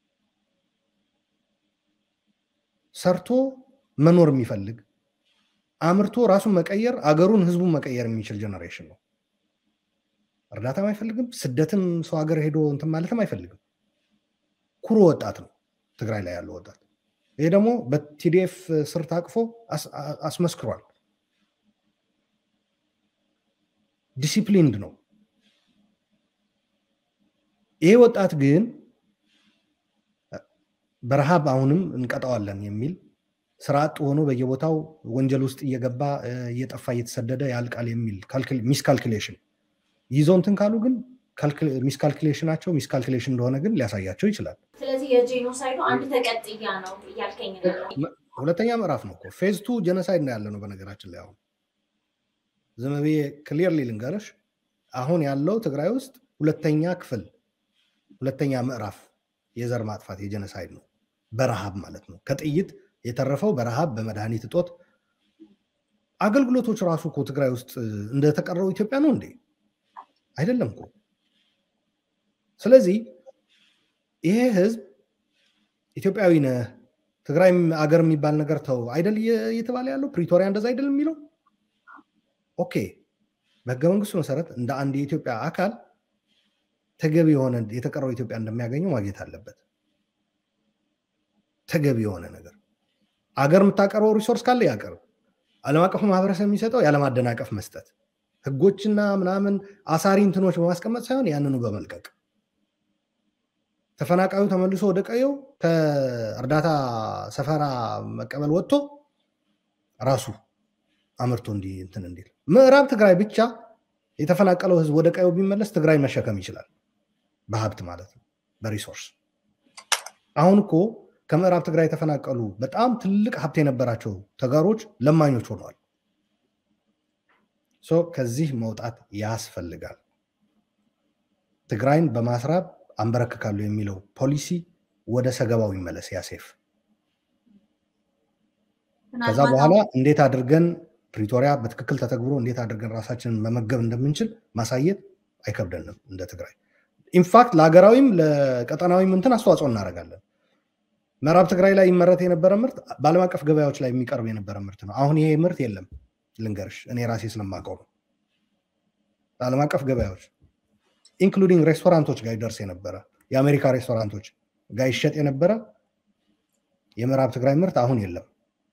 ሰርቶ መኖር የሚፈልግ አምርቶ ራሱን መቀየር አገሩን ህዝቡን መቀየር የሚችል ጀኔሬሽን ነው። እርዳታም አይፈልግም። ስደትም ሰው ሀገር ሄዶ እንትን ማለትም አይፈልግም። ኩሩ ወጣት ነው ትግራይ ላይ ያለው ወጣት። ይሄ ደግሞ በቲዲኤፍ ስር ታቅፎ አስመስክሯል። ዲሲፕሊንድ ነው። ይሄ ወጣት ግን በረሃብ አሁንም እንቀጣዋለን የሚል ስራ አጥ ሆኖ በየቦታው ወንጀል ውስጥ እየገባ እየጠፋ እየተሰደደ ያልቃል የሚል ሚስካልኩሌሽን ይዘው እንትን ካሉ ግን ሚስካልኩሌሽናቸው ሚስካልኩሌሽን እንደሆነ ግን ሊያሳያቸው ይችላል። ስለዚህ የጄኖሳይዱ አንድ ተቀጥያ ነው እያልከኝ ነው። ሁለተኛ ምዕራፍ ነው እኮ ፌዝ ቱ ጀኖሳይድ ነው ያለ ነው። በነገራችን ላይ አሁን ዝም ብዬ ክሊርሊ ልንገርሽ፣ አሁን ያለው ትግራይ ውስጥ ሁለተኛ ክፍል ሁለተኛ ምዕራፍ የዘር ማጥፋት የጀኖሳይድ ነው። በረሃብ ማለት ነው። ከጥይት የተረፈው በረሃብ በመድኃኒት እጦት አገልግሎቶች ራሱ እኮ ትግራይ ውስጥ እንደተቀረው ኢትዮጵያ ነው እንዴ? አይደለም እኮ። ስለዚህ ይሄ ህዝብ ኢትዮጵያዊ ነህ ትግራይ አገር የሚባል ነገር ተው አይደል እየተባለ ያለው ፕሪቶሪያ እንደዛ አይደል የሚለው ኦኬ። በህገ መንግስቱ መሰረት እንደ አንድ የኢትዮጵያ አካል ተገቢ የሆነ የተቀረው ኢትዮጵያ እንደሚያገኘው ማግኘት አለበት። ተገቢ የሆነ ነገር አገር የምታቀርበው ሪሶርስ ካለ ያቀርብ። ዓለም አቀፉ ማህበረሰብ የሚሰጠው ያለማደናቀፍ መስጠት፣ ህጎችና ምናምን አሳሪ እንትኖች በማስቀመጥ ሳይሆን ያንኑ በመልቀቅ ተፈናቃዩ ተመልሶ ወደ ቀየው ከእርዳታ ሰፈራ መቀበል ወጥቶ ራሱ አምርቶ እንዲ እንትን እንዲል ምዕራብ ትግራይ ብቻ የተፈናቀለው ህዝብ ወደ ቀየው ቢመለስ ትግራይ መሸከም ይችላል። በሀብት ማለት ነው፣ በሪሶርስ አሁን እኮ ከምዕራብ ትግራይ የተፈናቀሉ በጣም ትልቅ ሀብት የነበራቸው ተጋሮች ለማኞች ሆነዋል። ከዚህ መውጣት ያስፈልጋል። ትግራይን በማስራብ አንበረክካሉ የሚለው ፖሊሲ ወደ ሰገባው ይመለስ ያሴፍ። ከዛ በኋላ እንዴት አድርገን ፕሪቶሪያ በትክክል ተተግብሮ እንዴት አድርገን ራሳችንን መመገብ እንደምንችል ማሳየት አይከብደንም እንደ ትግራይ። ኢንፋክት ለሀገራዊም ለቀጠናዊም እንትን አስተዋጽኦ እናደርጋለን። ምዕራብ ትግራይ ላይ ይመረት የነበረ ምርት በዓለም አቀፍ ገበያዎች ላይ የሚቀርብ የነበረ ምርት ነው። አሁን ይሄ ምርት የለም። ልንገርሽ፣ እኔ ራሴ ስለማውቀው ነው። በዓለም አቀፍ ገበያዎች ኢንክሉዲንግ ሬስቶራንቶች ጋር ይደርስ የነበረ የአሜሪካ ሬስቶራንቶች ጋር ይሸጥ የነበረ የምዕራብ ትግራይ ምርት አሁን የለም።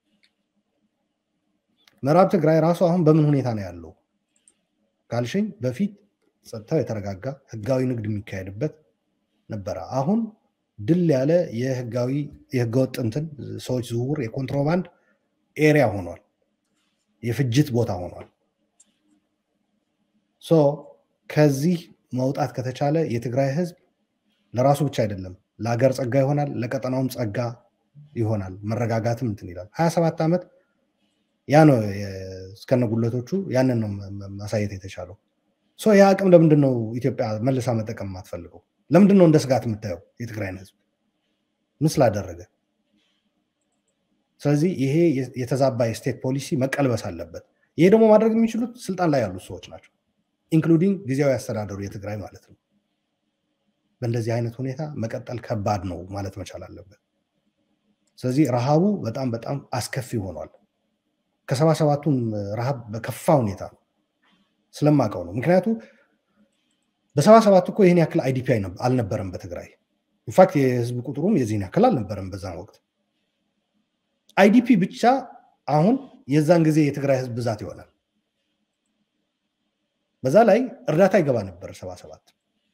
ምዕራብ ትግራይ ራሱ አሁን በምን ሁኔታ ነው ያለው ካልሽኝ፣ በፊት ጸጥታው የተረጋጋ ህጋዊ ንግድ የሚካሄድበት ነበረ። አሁን ድል ያለ የህጋዊ የህገወጥ እንትን ሰዎች ዝውውር የኮንትሮባንድ ኤሪያ ሆኗል። የፍጅት ቦታ ሆኗል። ሶ ከዚህ መውጣት ከተቻለ የትግራይ ህዝብ ለራሱ ብቻ አይደለም ለሀገር ጸጋ ይሆናል፣ ለቀጠናውም ጸጋ ይሆናል። መረጋጋትም እንትን ይላል። ሀያ ሰባት ዓመት ያ ነው እስከነጉለቶቹ ያንን ነው ማሳየት የተቻለው። ይህ አቅም ለምንድን ነው ኢትዮጵያ መልሳ መጠቀም የማትፈልገው? ለምንድን ነው እንደ ስጋት የምታየው የትግራይን ህዝብ ምን ስላደረገ? ስለዚህ ይሄ የተዛባ የስቴት ፖሊሲ መቀልበስ አለበት። ይሄ ደግሞ ማድረግ የሚችሉት ስልጣን ላይ ያሉት ሰዎች ናቸው፣ ኢንክሉዲንግ ጊዜያዊ አስተዳደሩ የትግራይ ማለት ነው። በእንደዚህ አይነት ሁኔታ መቀጠል ከባድ ነው ማለት መቻል አለበት። ስለዚህ ረሃቡ በጣም በጣም አስከፊ ሆኗል። ከሰባ ሰባቱን ረሃብ በከፋ ሁኔታ ነው ስለማውቀው ነው። ምክንያቱ በሰባ ሰባቱ እኮ ይህን ያክል አይዲፒ አልነበረም በትግራይ ኢንፋክት የህዝብ ቁጥሩም የዚህን ያክል አልነበረም በዛን ወቅት። አይዲፒ ብቻ አሁን የዛን ጊዜ የትግራይ ህዝብ ብዛት ይሆናል። በዛ ላይ እርዳታ ይገባ ነበር ሰባ ሰባት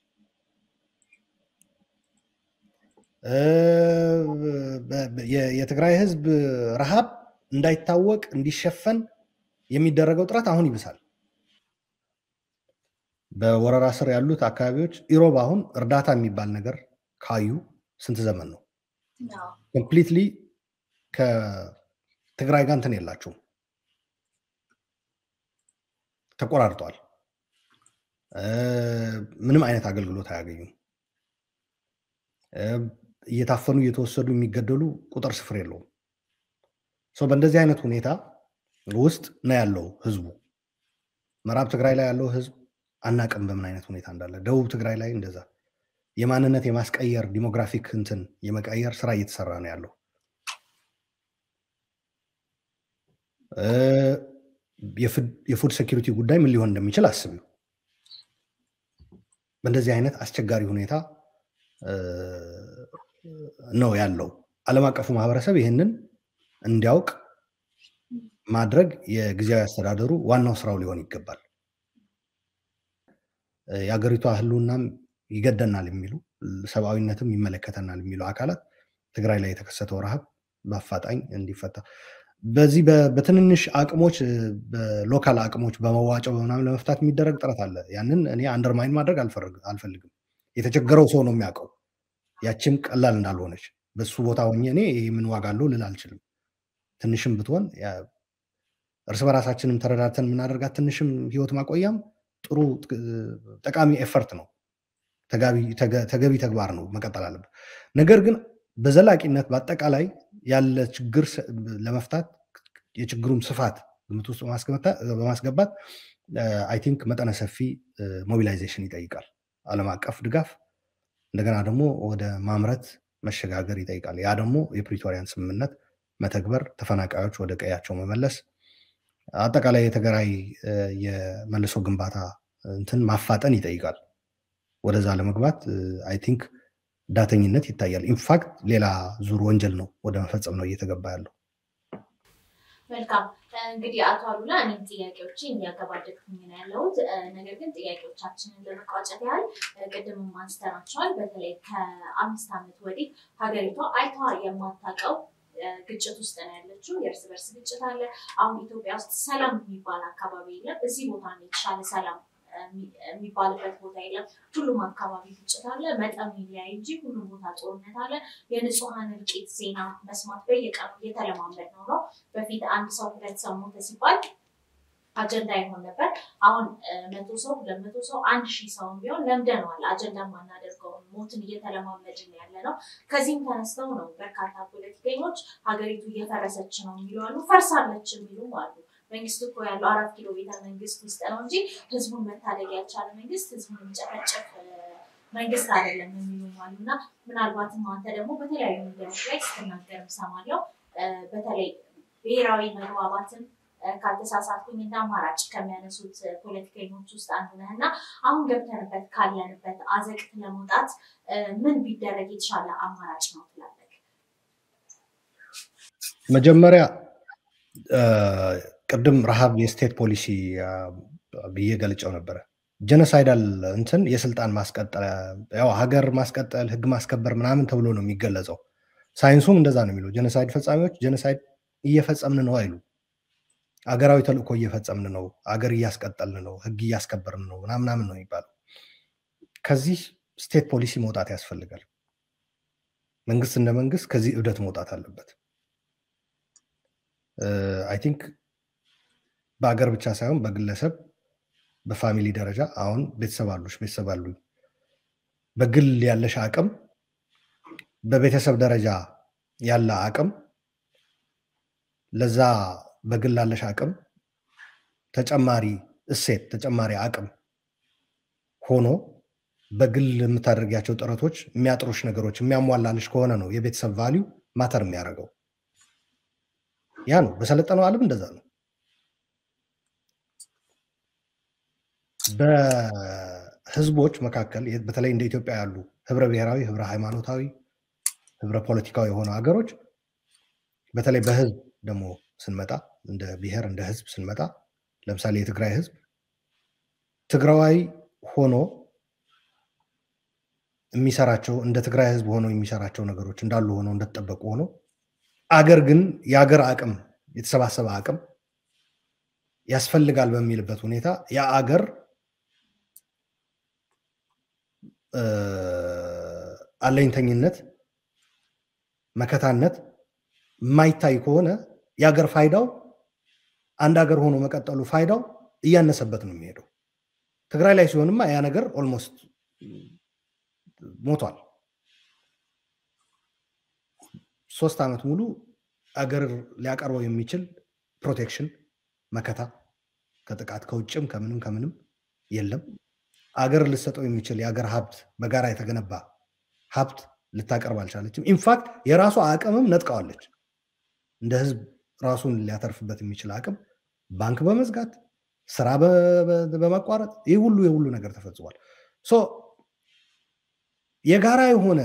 የትግራይ ህዝብ ረሃብ እንዳይታወቅ እንዲሸፈን የሚደረገው ጥረት አሁን ይብሳል። በወረራ ስር ያሉት አካባቢዎች ኢሮብ አሁን እርዳታ የሚባል ነገር ካዩ ስንት ዘመን ነው? ኮምፕሊትሊ ከትግራይ ጋር እንትን የላቸውም፣ ተቆራርጧል። ምንም አይነት አገልግሎት አያገኙም። እየታፈኑ እየተወሰዱ የሚገደሉ ቁጥር ስፍር የለውም። በእንደዚህ አይነት ሁኔታ ውስጥ ነው ያለው ህዝቡ። ምዕራብ ትግራይ ላይ ያለው ህዝብ አናቅም በምን አይነት ሁኔታ እንዳለ። ደቡብ ትግራይ ላይ እንደዛ የማንነት የማስቀየር ዲሞግራፊክ እንትን የመቀየር ስራ እየተሰራ ነው ያለው። የፉድ ሴኪሪቲ ጉዳይ ምን ሊሆን እንደሚችል አስቢው። በእንደዚህ አይነት አስቸጋሪ ሁኔታ ነው ያለው። ዓለም አቀፉ ማህበረሰብ ይህንን እንዲያውቅ ማድረግ የጊዜያዊ አስተዳደሩ ዋናው ስራው ሊሆን ይገባል። የሀገሪቷ ህልውናም ይገደናል የሚሉ ሰብአዊነትም ይመለከተናል የሚሉ አካላት ትግራይ ላይ የተከሰተው ረሃብ በአፋጣኝ እንዲፈታ በዚህ በትንንሽ አቅሞች በሎካል አቅሞች በመዋጮው በምናምን ለመፍታት የሚደረግ ጥረት አለ። ያንን እኔ አንደርማይን ማድረግ አልፈልግም። የተቸገረው ሰው ነው የሚያውቀው ያችም ቀላል እንዳልሆነች። በሱ ቦታ ሆኜ እኔ ይህ ምን ዋጋ አለው ልል አልችልም። ትንሽም ብትሆን እርስ በራሳችንም ተረዳድተን የምናደርጋት ትንሽም ህይወት ማቆያም ጥሩ ጠቃሚ ኤፈርት ነው። ተገቢ ተግባር ነው፣ መቀጠል አለበት። ነገር ግን በዘላቂነት በአጠቃላይ ያለ ችግር ለመፍታት የችግሩም ስፋት ግምት ውስጥ በማስገባት አይ ቲንክ መጠነ ሰፊ ሞቢላይዜሽን ይጠይቃል። ዓለም አቀፍ ድጋፍ እንደገና ደግሞ ወደ ማምረት መሸጋገር ይጠይቃል። ያ ደግሞ የፕሪቶሪያን ስምምነት መተግበር፣ ተፈናቃዮች ወደ ቀያቸው መመለስ፣ አጠቃላይ የትግራይ የመልሶ ግንባታ እንትን ማፋጠን ይጠይቃል። ወደዛ ለመግባት አይ ቲንክ ዳተኝነት ይታያል። ኢንፋክት ሌላ ዙር ወንጀል ነው ወደ መፈጸም ነው እየተገባ ያለው። መልካም እንግዲህ አቶ አሉላ እኔም ጥያቄዎችን እያገባደድኩኝ ነው ያለሁት። ነገር ግን ጥያቄዎቻችንን ለመቋጨት ያህል ቅድምም አንስተናቸዋል። በተለይ ከአምስት ዓመት ወዲህ ሀገሪቷ አይተዋ የማታውቀው ግጭት ውስጥ ነው ያለችው። የእርስ በርስ ግጭት አለ። አሁን ኢትዮጵያ ውስጥ ሰላም የሚባል አካባቢ የለም። እዚህ ቦታ ነው የተሻለ ሰላም የሚባልበት ቦታ የለም። ሁሉም አካባቢ ግጭት አለ። መጠኑ ይለያይ እንጂ ሁሉም ቦታ ጦርነት አለ። የንጹሐን እልቂት ዜና መስማት በየቀኑ እየተለማመድ ነው ነው በፊት አንድ ሰው ሁለት ሰው ሞተ ሲባል አጀንዳ ይሆን ነበር። አሁን መቶ ሰው ሁለት መቶ ሰው አንድ ሺህ ሰው ቢሆን ለምደነዋል። አጀንዳ ማናደርገውን ሞትን እየተለማመድን ያለ ነው። ከዚህም ተነስተው ነው በርካታ ፖለቲከኞች ሀገሪቱ እየፈረሰች ነው የሚሉ አሉ፣ ፈርሳለች የሚሉም አሉ። መንግስት እኮ ያለው አራት ኪሎ ቤተ መንግስት ውስጥ ነው እንጂ ህዝቡን መታደግ ያልቻለ መንግስት ህዝቡን የሚጨፈጭፍ መንግስት አይደለም የሚሉም አሉ እና ምናልባትም አንተ ደግሞ በተለያዩ ሚዲያዎች ላይ ስትናገር እሰማለሁ። በተለይ ብሔራዊ መግባባትን ካልተሳሳትኩኝ እንደ አማራጭ ከሚያነሱት ፖለቲከኞች ውስጥ አንዱ ነህ እና አሁን ገብተንበት ካለንበት አዘቅት ለመውጣት ምን ቢደረግ የተሻለ አማራጭ ነው ትላለህ? መጀመሪያ ቅድም ረሃብ የስቴት ፖሊሲ ብዬ ገልጨው ነበረ። ጀኖሳይዳል እንትን የስልጣን ማስቀጠል ያው ሀገር ማስቀጠል ህግ ማስከበር ምናምን ተብሎ ነው የሚገለጸው። ሳይንሱም እንደዛ ነው የሚለው። ጀኖሳይድ ፈጻሚዎች ጀኖሳይድ እየፈጸምን ነው አይሉ አገራዊ ተልእኮ እየፈጸምን ነው፣ አገር እያስቀጠልን ነው፣ ህግ እያስከበርን ነው ምናምናምን ነው የሚባለው። ከዚህ ስቴት ፖሊሲ መውጣት ያስፈልጋል። መንግስት እንደ መንግስት ከዚህ እብደት መውጣት አለበት። አይ ቲንክ በአገር ብቻ ሳይሆን በግለሰብ በፋሚሊ ደረጃ አሁን ቤተሰብ አሉሽ፣ ቤተሰብ አሉኝ። በግል ያለሽ አቅም፣ በቤተሰብ ደረጃ ያለ አቅም ለዛ በግል ላለሽ አቅም ተጨማሪ እሴት ተጨማሪ አቅም ሆኖ በግል የምታደርጊያቸው ጥረቶች የሚያጥሩሽ ነገሮች የሚያሟላልሽ ከሆነ ነው የቤተሰብ ቫሊዩ ማተር የሚያደርገው። ያ ነው በሰለጠነው ዓለም እንደዛ ነው። በህዝቦች መካከል በተለይ እንደ ኢትዮጵያ ያሉ ህብረ ብሔራዊ፣ ህብረ ሃይማኖታዊ፣ ህብረ ፖለቲካዊ የሆኑ ሀገሮች በተለይ በህዝብ ደግሞ ስንመጣ እንደ ብሔር እንደ ህዝብ ስንመጣ ለምሳሌ የትግራይ ህዝብ ትግራዋይ ሆኖ የሚሰራቸው እንደ ትግራይ ህዝብ ሆኖ የሚሰራቸው ነገሮች እንዳሉ ሆኖ እንደተጠበቁ ሆኖ አገር ግን የአገር አቅም የተሰባሰበ አቅም ያስፈልጋል በሚልበት ሁኔታ ያ አገር አለኝተኝነት፣ መከታነት የማይታይ ከሆነ የሀገር ፋይዳው አንድ ሀገር ሆኖ መቀጠሉ ፋይዳው እያነሰበት ነው የሚሄደው። ትግራይ ላይ ሲሆንማ ያ ነገር ኦልሞስት ሞቷል። ሶስት ዓመት ሙሉ አገር ሊያቀርበው የሚችል ፕሮቴክሽን መከታ ከጥቃት ከውጭም ከምንም ከምንም የለም። አገር ልሰጠው የሚችል የአገር ሀብት በጋራ የተገነባ ሀብት ልታቀርብ አልቻለችም። ኢንፋክት የራሷ አቅምም ነጥቀዋለች። እንደ ህዝብ ራሱን ሊያተርፍበት የሚችል አቅም ባንክ በመዝጋት ስራ በማቋረጥ ይህ ሁሉ የሁሉ ነገር ተፈጽሟል። የጋራ የሆነ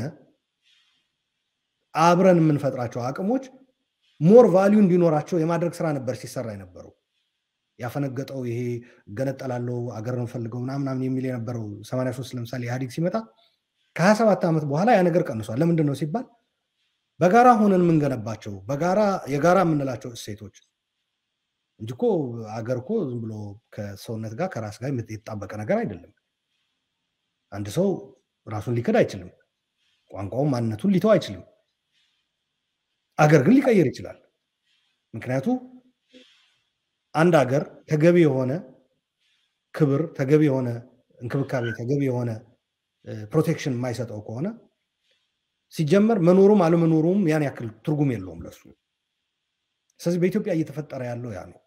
አብረን የምንፈጥራቸው አቅሞች ሞር ቫሊዩ እንዲኖራቸው የማድረግ ስራ ነበር ሲሰራ የነበረው። ያፈነገጠው ይሄ እገነጠላለው አገር እንፈልገው ምናምናምን የሚል የነበረው 83 ለምሳሌ ኢህአዲግ ሲመጣ ከ27 ዓመት በኋላ ያ ነገር ቀንሷል። ለምንድን ነው ሲባል በጋራ ሆነን የምንገነባቸው በጋራ የጋራ የምንላቸው እሴቶች እንጂ እኮ አገር እኮ ዝም ብሎ ከሰውነት ጋር ከራስ ጋር የተጣበቀ ነገር አይደለም። አንድ ሰው ራሱን ሊክድ አይችልም። ቋንቋውን ማንነቱን ሊተው አይችልም። አገር ግን ሊቀይር ይችላል። ምክንያቱ አንድ አገር ተገቢ የሆነ ክብር፣ ተገቢ የሆነ እንክብካቤ፣ ተገቢ የሆነ ፕሮቴክሽን የማይሰጠው ከሆነ ሲጀመር መኖሩም አለመኖሩም ያን ያክል ትርጉም የለውም ለሱ። ስለዚህ በኢትዮጵያ እየተፈጠረ ያለው ያ ነው።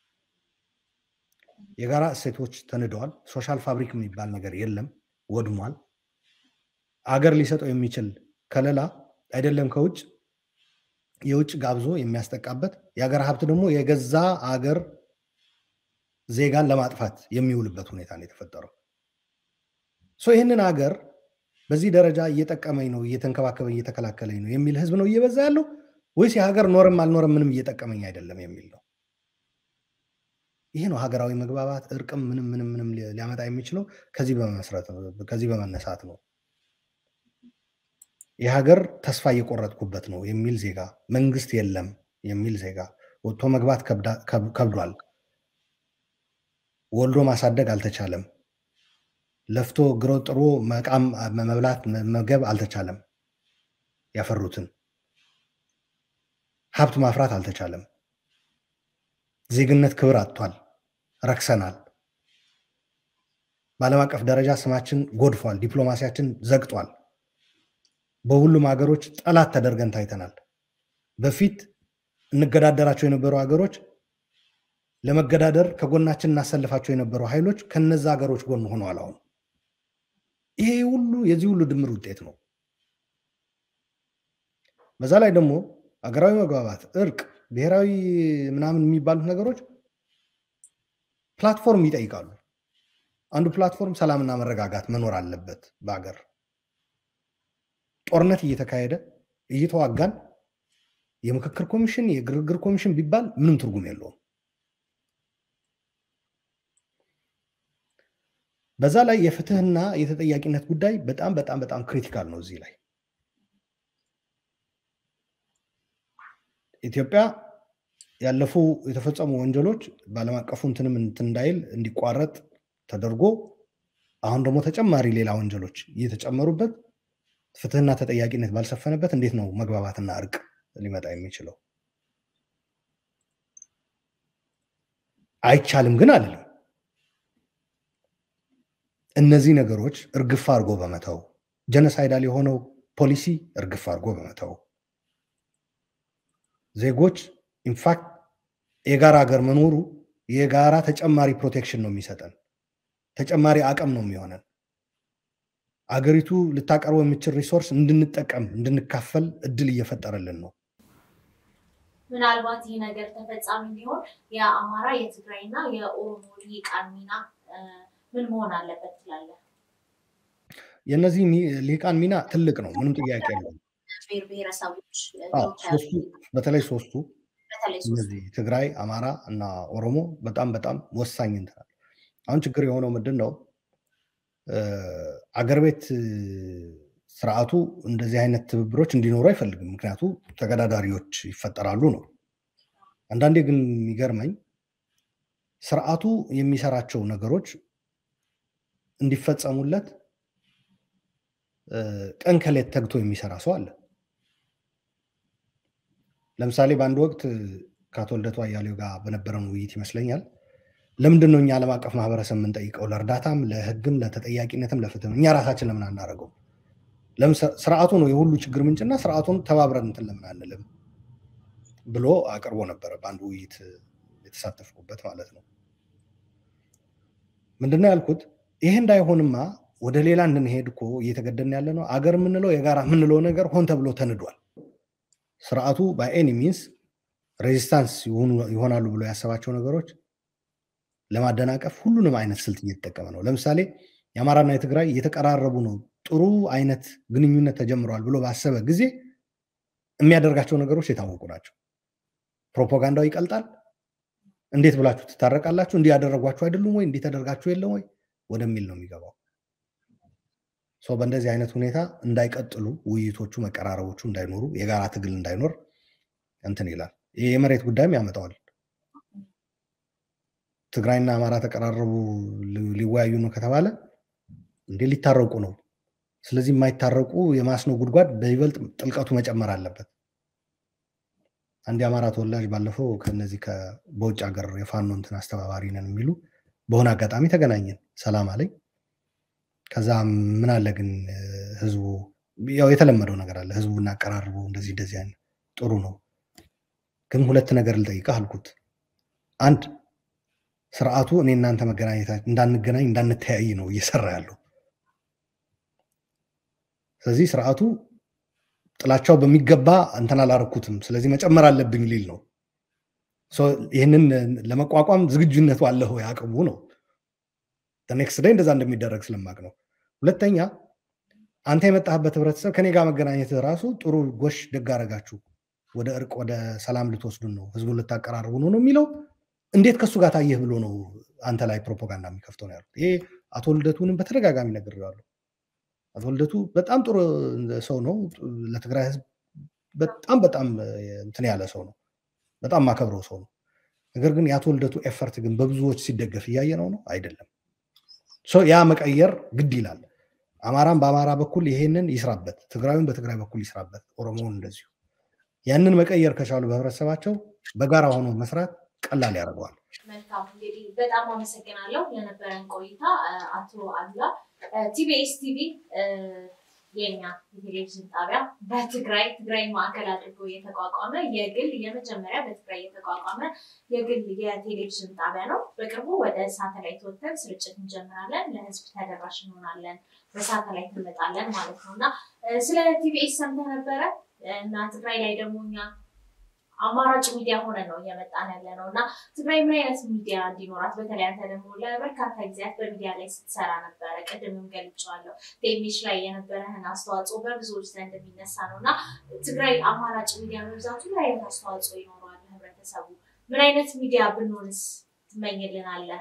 የጋራ እሴቶች ተንደዋል። ሶሻል ፋብሪክ የሚባል ነገር የለም፣ ወድሟል። አገር ሊሰጠው የሚችል ከለላ አይደለም ከውጭ የውጭ ጋብዞ የሚያስጠቃበት የሀገር ሀብት ደግሞ የገዛ አገር ዜጋን ለማጥፋት የሚውልበት ሁኔታ ነው የተፈጠረው። ይህንን ሀገር በዚህ ደረጃ እየጠቀመኝ ነው፣ እየተንከባከበኝ እየተከላከለኝ ነው የሚል ህዝብ ነው እየበዛ ያለው ወይስ የሀገር ኖረም አልኖረም ምንም እየጠቀመኝ አይደለም የሚል ነው? ይሄ ነው ሀገራዊ መግባባት፣ እርቅም ምንም ምንም ምንም ሊያመጣ የሚችለው ከዚህ በመመስረት ከዚህ በመነሳት ነው። የሀገር ተስፋ እየቆረጥኩበት ነው የሚል ዜጋ፣ መንግስት የለም የሚል ዜጋ፣ ወጥቶ መግባት ከብዷል፣ ወልዶ ማሳደግ አልተቻለም፣ ለፍቶ ግሮ ጥሮ መቃም መብላት መመገብ አልተቻለም፣ ያፈሩትን ሀብት ማፍራት አልተቻለም፣ ዜግነት ክብር አጥቷል፣ ረክሰናል። በዓለም አቀፍ ደረጃ ስማችን ጎድፏል፣ ዲፕሎማሲያችን ዘግጧል። በሁሉም ሀገሮች ጠላት ተደርገን ታይተናል። በፊት እንገዳደራቸው የነበሩ ሀገሮች ለመገዳደር ከጎናችን እናሰልፋቸው የነበሩ ኃይሎች ከነዛ ሀገሮች ጎን ሆነዋል። አሁን ይሄ ሁሉ የዚህ ሁሉ ድምር ውጤት ነው። በዛ ላይ ደግሞ ሀገራዊ መግባባት፣ እርቅ፣ ብሔራዊ ምናምን የሚባሉት ነገሮች ፕላትፎርም ይጠይቃሉ። አንዱ ፕላትፎርም ሰላምና መረጋጋት መኖር አለበት በሀገር ጦርነት እየተካሄደ እየተዋጋን የምክክር ኮሚሽን የግርግር ኮሚሽን ቢባል ምንም ትርጉም የለውም። በዛ ላይ የፍትህና የተጠያቂነት ጉዳይ በጣም በጣም በጣም ክሪቲካል ነው። እዚህ ላይ ኢትዮጵያ ያለፉ የተፈጸሙ ወንጀሎች በዓለም አቀፉ እንትንም እንትን እንዳይል እንዲቋረጥ ተደርጎ አሁን ደግሞ ተጨማሪ ሌላ ወንጀሎች እየተጨመሩበት ፍትህና ተጠያቂነት ባልሰፈነበት እንዴት ነው መግባባትና እርቅ ሊመጣ የሚችለው? አይቻልም ግን አልልም። እነዚህ ነገሮች እርግፍ አድርጎ በመተው ጀነሳይዳል የሆነው ፖሊሲ እርግፍ አድርጎ በመተው ዜጎች ኢንፋክት የጋራ ሀገር መኖሩ የጋራ ተጨማሪ ፕሮቴክሽን ነው የሚሰጠን፣ ተጨማሪ አቅም ነው የሚሆነን አገሪቱ ልታቀርበው የምችል ሪሶርስ እንድንጠቀም እንድንካፈል እድል እየፈጠረልን ነው። ምናልባት ይህ ነገር ተፈጻሚ እንዲሆን የአማራ የትግራይና የኦሮሞ ልሂቃን ሚና ምን መሆን አለበት ትላለህ? የእነዚህ ልሂቃን ሚና ትልቅ ነው፣ ምንም ጥያቄ የለውም። ብሔር ብሔረሰቦች በተለይ ሶስቱ እነዚህ ትግራይ፣ አማራ እና ኦሮሞ በጣም በጣም ወሳኝ እንትናል። አሁን ችግር የሆነው ምንድን ነው? አገር ቤት ስርዓቱ እንደዚህ አይነት ትብብሮች እንዲኖሩ አይፈልግም። ምክንያቱ ተገዳዳሪዎች ይፈጠራሉ ነው። አንዳንዴ ግን የሚገርመኝ ስርዓቱ የሚሰራቸው ነገሮች እንዲፈጸሙለት ቀን ከሌት ተግቶ የሚሰራ ሰው አለ። ለምሳሌ በአንድ ወቅት ከአቶ ልደቱ አያሌው ጋር በነበረን ውይይት ይመስለኛል ለምንድን ነው እኛ ዓለም አቀፍ ማህበረሰብ የምንጠይቀው? ለእርዳታም፣ ለህግም፣ ለተጠያቂነትም፣ ለፍትህም እኛ ራሳችን ለምን አናደርገው? ስርዓቱ ነው የሁሉ ችግር ምንጭና ስርዓቱን ተባብረን እንትን ለምን አንልም ብሎ አቅርቦ ነበረ በአንድ ውይይት የተሳተፍኩበት ማለት ነው። ምንድነው ያልኩት? ይሄ እንዳይሆንማ ወደ ሌላ እንድንሄድ እኮ እየተገደን ያለ ነው። አገር የምንለው የጋራ የምንለው ነገር ሆን ተብሎ ተንዷል። ስርዓቱ በኤኒ ሚንስ ሬዚስታንስ ይሆናሉ ብሎ ያሰባቸው ነገሮች ለማደናቀፍ ሁሉንም አይነት ስልት እየተጠቀመ ነው። ለምሳሌ የአማራና የትግራይ እየተቀራረቡ ነው፣ ጥሩ አይነት ግንኙነት ተጀምረዋል ብሎ ባሰበ ጊዜ የሚያደርጋቸው ነገሮች የታወቁ ናቸው። ፕሮፓጋንዳው ይቀልጣል። እንዴት ብላችሁ ትታረቃላችሁ? እንዲህ ያደረጓችሁ አይደሉም ወይ? እንዲህ ተደርጋችሁ የለም ወይ ወደሚል ነው የሚገባው። ሰው በእንደዚህ አይነት ሁኔታ እንዳይቀጥሉ ውይይቶቹ፣ መቀራረቦቹ እንዳይኖሩ፣ የጋራ ትግል እንዳይኖር እንትን ይላል። ይህ የመሬት ጉዳይም ያመጣዋል። ትግራይና አማራ ተቀራረቡ ሊወያዩ ነው ከተባለ እንዴ ሊታረቁ ነው። ስለዚህ የማይታረቁ የማስኖ ጉድጓድ በይበልጥ ጥልቀቱ መጨመር አለበት። አንድ የአማራ ተወላጅ ባለፈው ከነዚህ በውጭ ሀገር የፋኖ እንትን አስተባባሪ ነን የሚሉ በሆነ አጋጣሚ ተገናኘን፣ ሰላም አለኝ። ከዛ ምን አለ ግን ህዝቡ ያው የተለመደው ነገር አለ ህዝቡ እናቀራርበው እንደዚህ እንደዚህ አይነት ጥሩ ነው፣ ግን ሁለት ነገር ልጠይቅህ አልኩት። አንድ ስርዓቱ እኔ እናንተ መገናኘታችን እንዳንገናኝ እንዳንተያይ ነው እየሰራ ያለው። ስለዚህ ስርዓቱ ጥላቻው በሚገባ እንትን አላረኩትም፣ ስለዚህ መጨመር አለብኝ ሊል ነው። ይህንን ለመቋቋም ዝግጁነቱ አለህ ወይ አቅሙ ነው። ኔክስት ዳይ እንደዛ እንደሚደረግ ስለማቅ ነው። ሁለተኛ አንተ የመጣህበት ህብረተሰብ ከኔ ጋር መገናኘት ራሱ ጥሩ ጎሽ ደግ አረጋችሁ፣ ወደ እርቅ ወደ ሰላም ልትወስዱን ነው፣ ህዝቡን ልታቀራርቡ ነው ነው የሚለው እንዴት ከእሱ ጋር ታየህ ብሎ ነው አንተ ላይ ፕሮፓጋንዳ የሚከፍተው ነው ያሉት። ይሄ አቶ ልደቱንም በተደጋጋሚ ነግሬዋለሁ። አቶ ልደቱ በጣም ጥሩ ሰው ነው። ለትግራይ ህዝብ በጣም በጣም እንትን ያለ ሰው ነው። በጣም ማከብረው ሰው ነው። ነገር ግን የአቶ ልደቱ ኤፈርት ግን በብዙዎች ሲደገፍ እያየ ነው ነው አይደለም። ያ መቀየር ግድ ይላል። አማራም በአማራ በኩል ይሄንን ይስራበት፣ ትግራዊም በትግራይ በኩል ይስራበት፣ ኦሮሞውን እንደዚሁ። ያንን መቀየር ከቻሉ በህብረተሰባቸው በጋራ ሆኖ መስራት ቀላል ያደርገዋል። መልካም እንግዲህ በጣም አመሰግናለሁ ለነበረን ቆይታ አቶ አሉላ። ቲቢኤስ ቲቪ የኛ የቴሌቪዥን ጣቢያ በትግራይ ትግራይ ማዕከል አድርጎ የተቋቋመ የግል የመጀመሪያ በትግራይ የተቋቋመ የግል የቴሌቪዥን ጣቢያ ነው። በቅርቡ ወደ ሳተላይት ወጥተን ስርጭት እንጀምራለን። ለህዝብ ተደራሽ እንሆናለን። በሳተላይት እንመጣለን ማለት ነው እና ስለ ቲቢኤስ ሰምተህ ነበረ እና ትግራይ ላይ ደግሞ እኛ አማራጭ ሚዲያ ሆነ ነው እየመጣን ያለ ነው እና ትግራይ ምን አይነት ሚዲያ እንዲኖራት በተለይ አንተ ደግሞ ለበርካታ ጊዜያት በሚዲያ ላይ ስትሰራ ነበረ። ቅድምም ገልጬዋለሁ። ቴሚሽ ላይ የነበረህን አስተዋጽኦ በብዙዎች ዘንድ የሚነሳ ነው እና ትግራይ አማራጭ ሚዲያ መብዛቱ ምን አይነት አስተዋጽኦ ይኖረዋል ህብረተሰቡ? ምን አይነት ሚዲያ ብንሆንስ ትመኝልናለህ?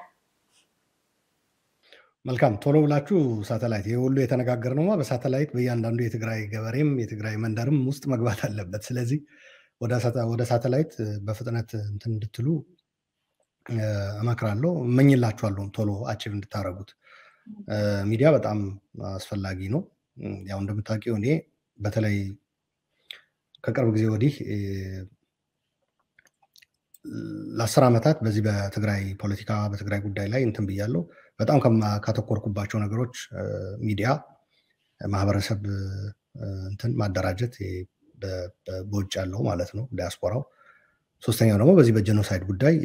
መልካም ቶሎ ብላችሁ ሳተላይት ይህ ሁሉ የተነጋገርነውማ በሳተላይት በእያንዳንዱ የትግራይ ገበሬም የትግራይ መንደርም ውስጥ መግባት አለበት። ስለዚህ ወደ ሳተላይት በፍጥነት እንትን እንድትሉ እመክራለሁ፣ እመኝላችኋለሁ ቶሎ አቺቭ እንድታደርጉት። ሚዲያ በጣም አስፈላጊ ነው። ያው እንደምታውቂው እኔ በተለይ ከቅርብ ጊዜ ወዲህ ለአስር ዓመታት በዚህ በትግራይ ፖለቲካ በትግራይ ጉዳይ ላይ እንትን ብያለሁ። በጣም ካተኮርኩባቸው ነገሮች ሚዲያ፣ ማህበረሰብ እንትን ማደራጀት በውጭ ያለው ማለት ነው ዲያስፖራው። ሶስተኛው ደግሞ በዚህ በጀኖሳይድ ጉዳይ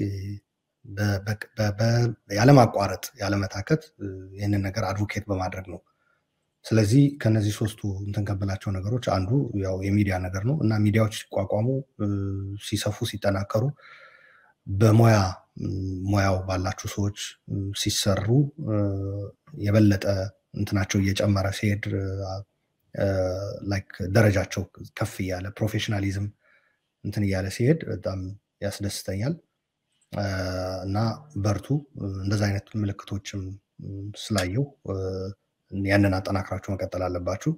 ያለማቋረጥ ያለመታከት ይህንን ነገር አድቮኬት በማድረግ ነው። ስለዚህ ከነዚህ ሶስቱ እንትን ከብላቸው ነገሮች አንዱ ያው የሚዲያ ነገር ነው እና ሚዲያዎች ሲቋቋሙ፣ ሲሰፉ፣ ሲጠናከሩ በሙያ ሙያው ባላችሁ ሰዎች ሲሰሩ የበለጠ እንትናቸው እየጨመረ ሲሄድ ላይክ ደረጃቸው ከፍ እያለ ፕሮፌሽናሊዝም እንትን እያለ ሲሄድ በጣም ያስደስተኛል እና በርቱ። እንደዚ አይነት ምልክቶችም ስላየው ያንን አጠናክራችሁ መቀጠል አለባችሁ።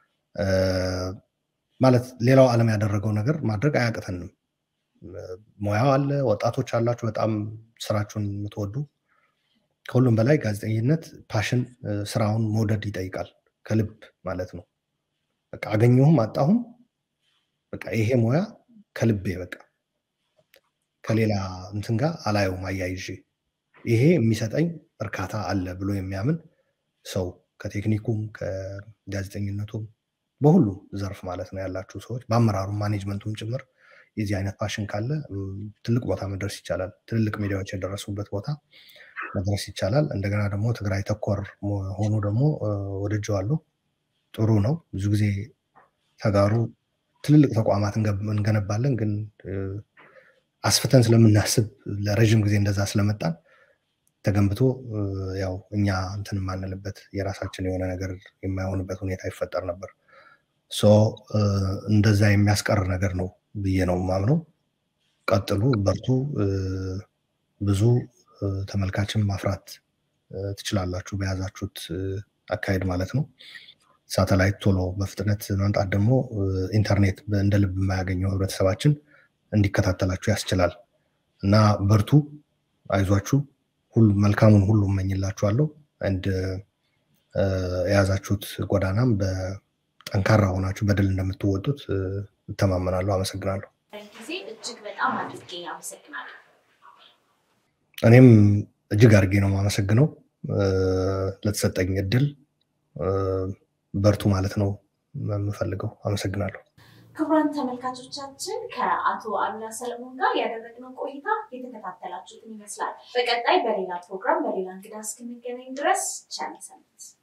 ማለት ሌላው ዓለም ያደረገው ነገር ማድረግ አያቅተንም። ሙያው አለ፣ ወጣቶች አላችሁ፣ በጣም ስራችሁን የምትወዱ። ከሁሉም በላይ ጋዜጠኝነት ፓሽን፣ ስራውን መውደድ ይጠይቃል፣ ከልብ ማለት ነው። በቃ አገኘሁም አጣሁም በቃ ይሄ ሙያ ከልቤ በቃ ከሌላ እንትን ጋር አላየውም አያይዤ ይሄ የሚሰጠኝ እርካታ አለ ብሎ የሚያምን ሰው ከቴክኒኩም ከጋዜጠኝነቱም በሁሉም ዘርፍ ማለት ነው ያላችሁ ሰዎች በአመራሩም ማኔጅመንቱም ጭምር የዚህ አይነት ፓሽን ካለ ትልቅ ቦታ መድረስ ይቻላል። ትልልቅ ሚዲያዎች የደረሱበት ቦታ መድረስ ይቻላል። እንደገና ደግሞ ትግራይ ተኮር ሆኖ ደግሞ ወድጀዋለሁ። ጥሩ ነው። ብዙ ጊዜ ተጋሩ ትልልቅ ተቋማት እንገነባለን፣ ግን አስፍተን ስለምናስብ ለረዥም ጊዜ እንደዛ ስለመጣን ተገንብቶ ያው እኛ እንትን የማንልበት የራሳችን የሆነ ነገር የማይሆንበት ሁኔታ ይፈጠር ነበር። እንደዛ የሚያስቀር ነገር ነው ብዬ ነው ማምነው። ቀጥሉ፣ በርቱ። ብዙ ተመልካችን ማፍራት ትችላላችሁ በያዛችሁት አካሄድ ማለት ነው። ሳተላይት ቶሎ በፍጥነት መምጣት ደግሞ ኢንተርኔት እንደ ልብ የማያገኘው ህብረተሰባችን እንዲከታተላችሁ ያስችላል እና በርቱ፣ አይዟችሁ፣ መልካሙን ሁሉ እመኝላችኋለሁ። አንድ የያዛችሁት ጎዳናም በጠንካራ ሆናችሁ በድል እንደምትወጡት እተማመናለሁ። አመሰግናለሁ። ጊዜ እጅግ በጣም አድርጌ አመሰግናለሁ። እኔም እጅግ አድርጌ ነው የማመሰግነው ለተሰጠኝ እድል። በርቱ ማለት ነው የምፈልገው። አመሰግናለሁ። ክቡራን ተመልካቾቻችን ከአቶ አሉላ ሰለሞን ጋር ያደረግነው ቆይታ የተከታተላችሁትን ይመስላል። በቀጣይ በሌላ ፕሮግራም በሌላ እንግዳ እስክንገናኝ ድረስ ቸር ሰንብቱ።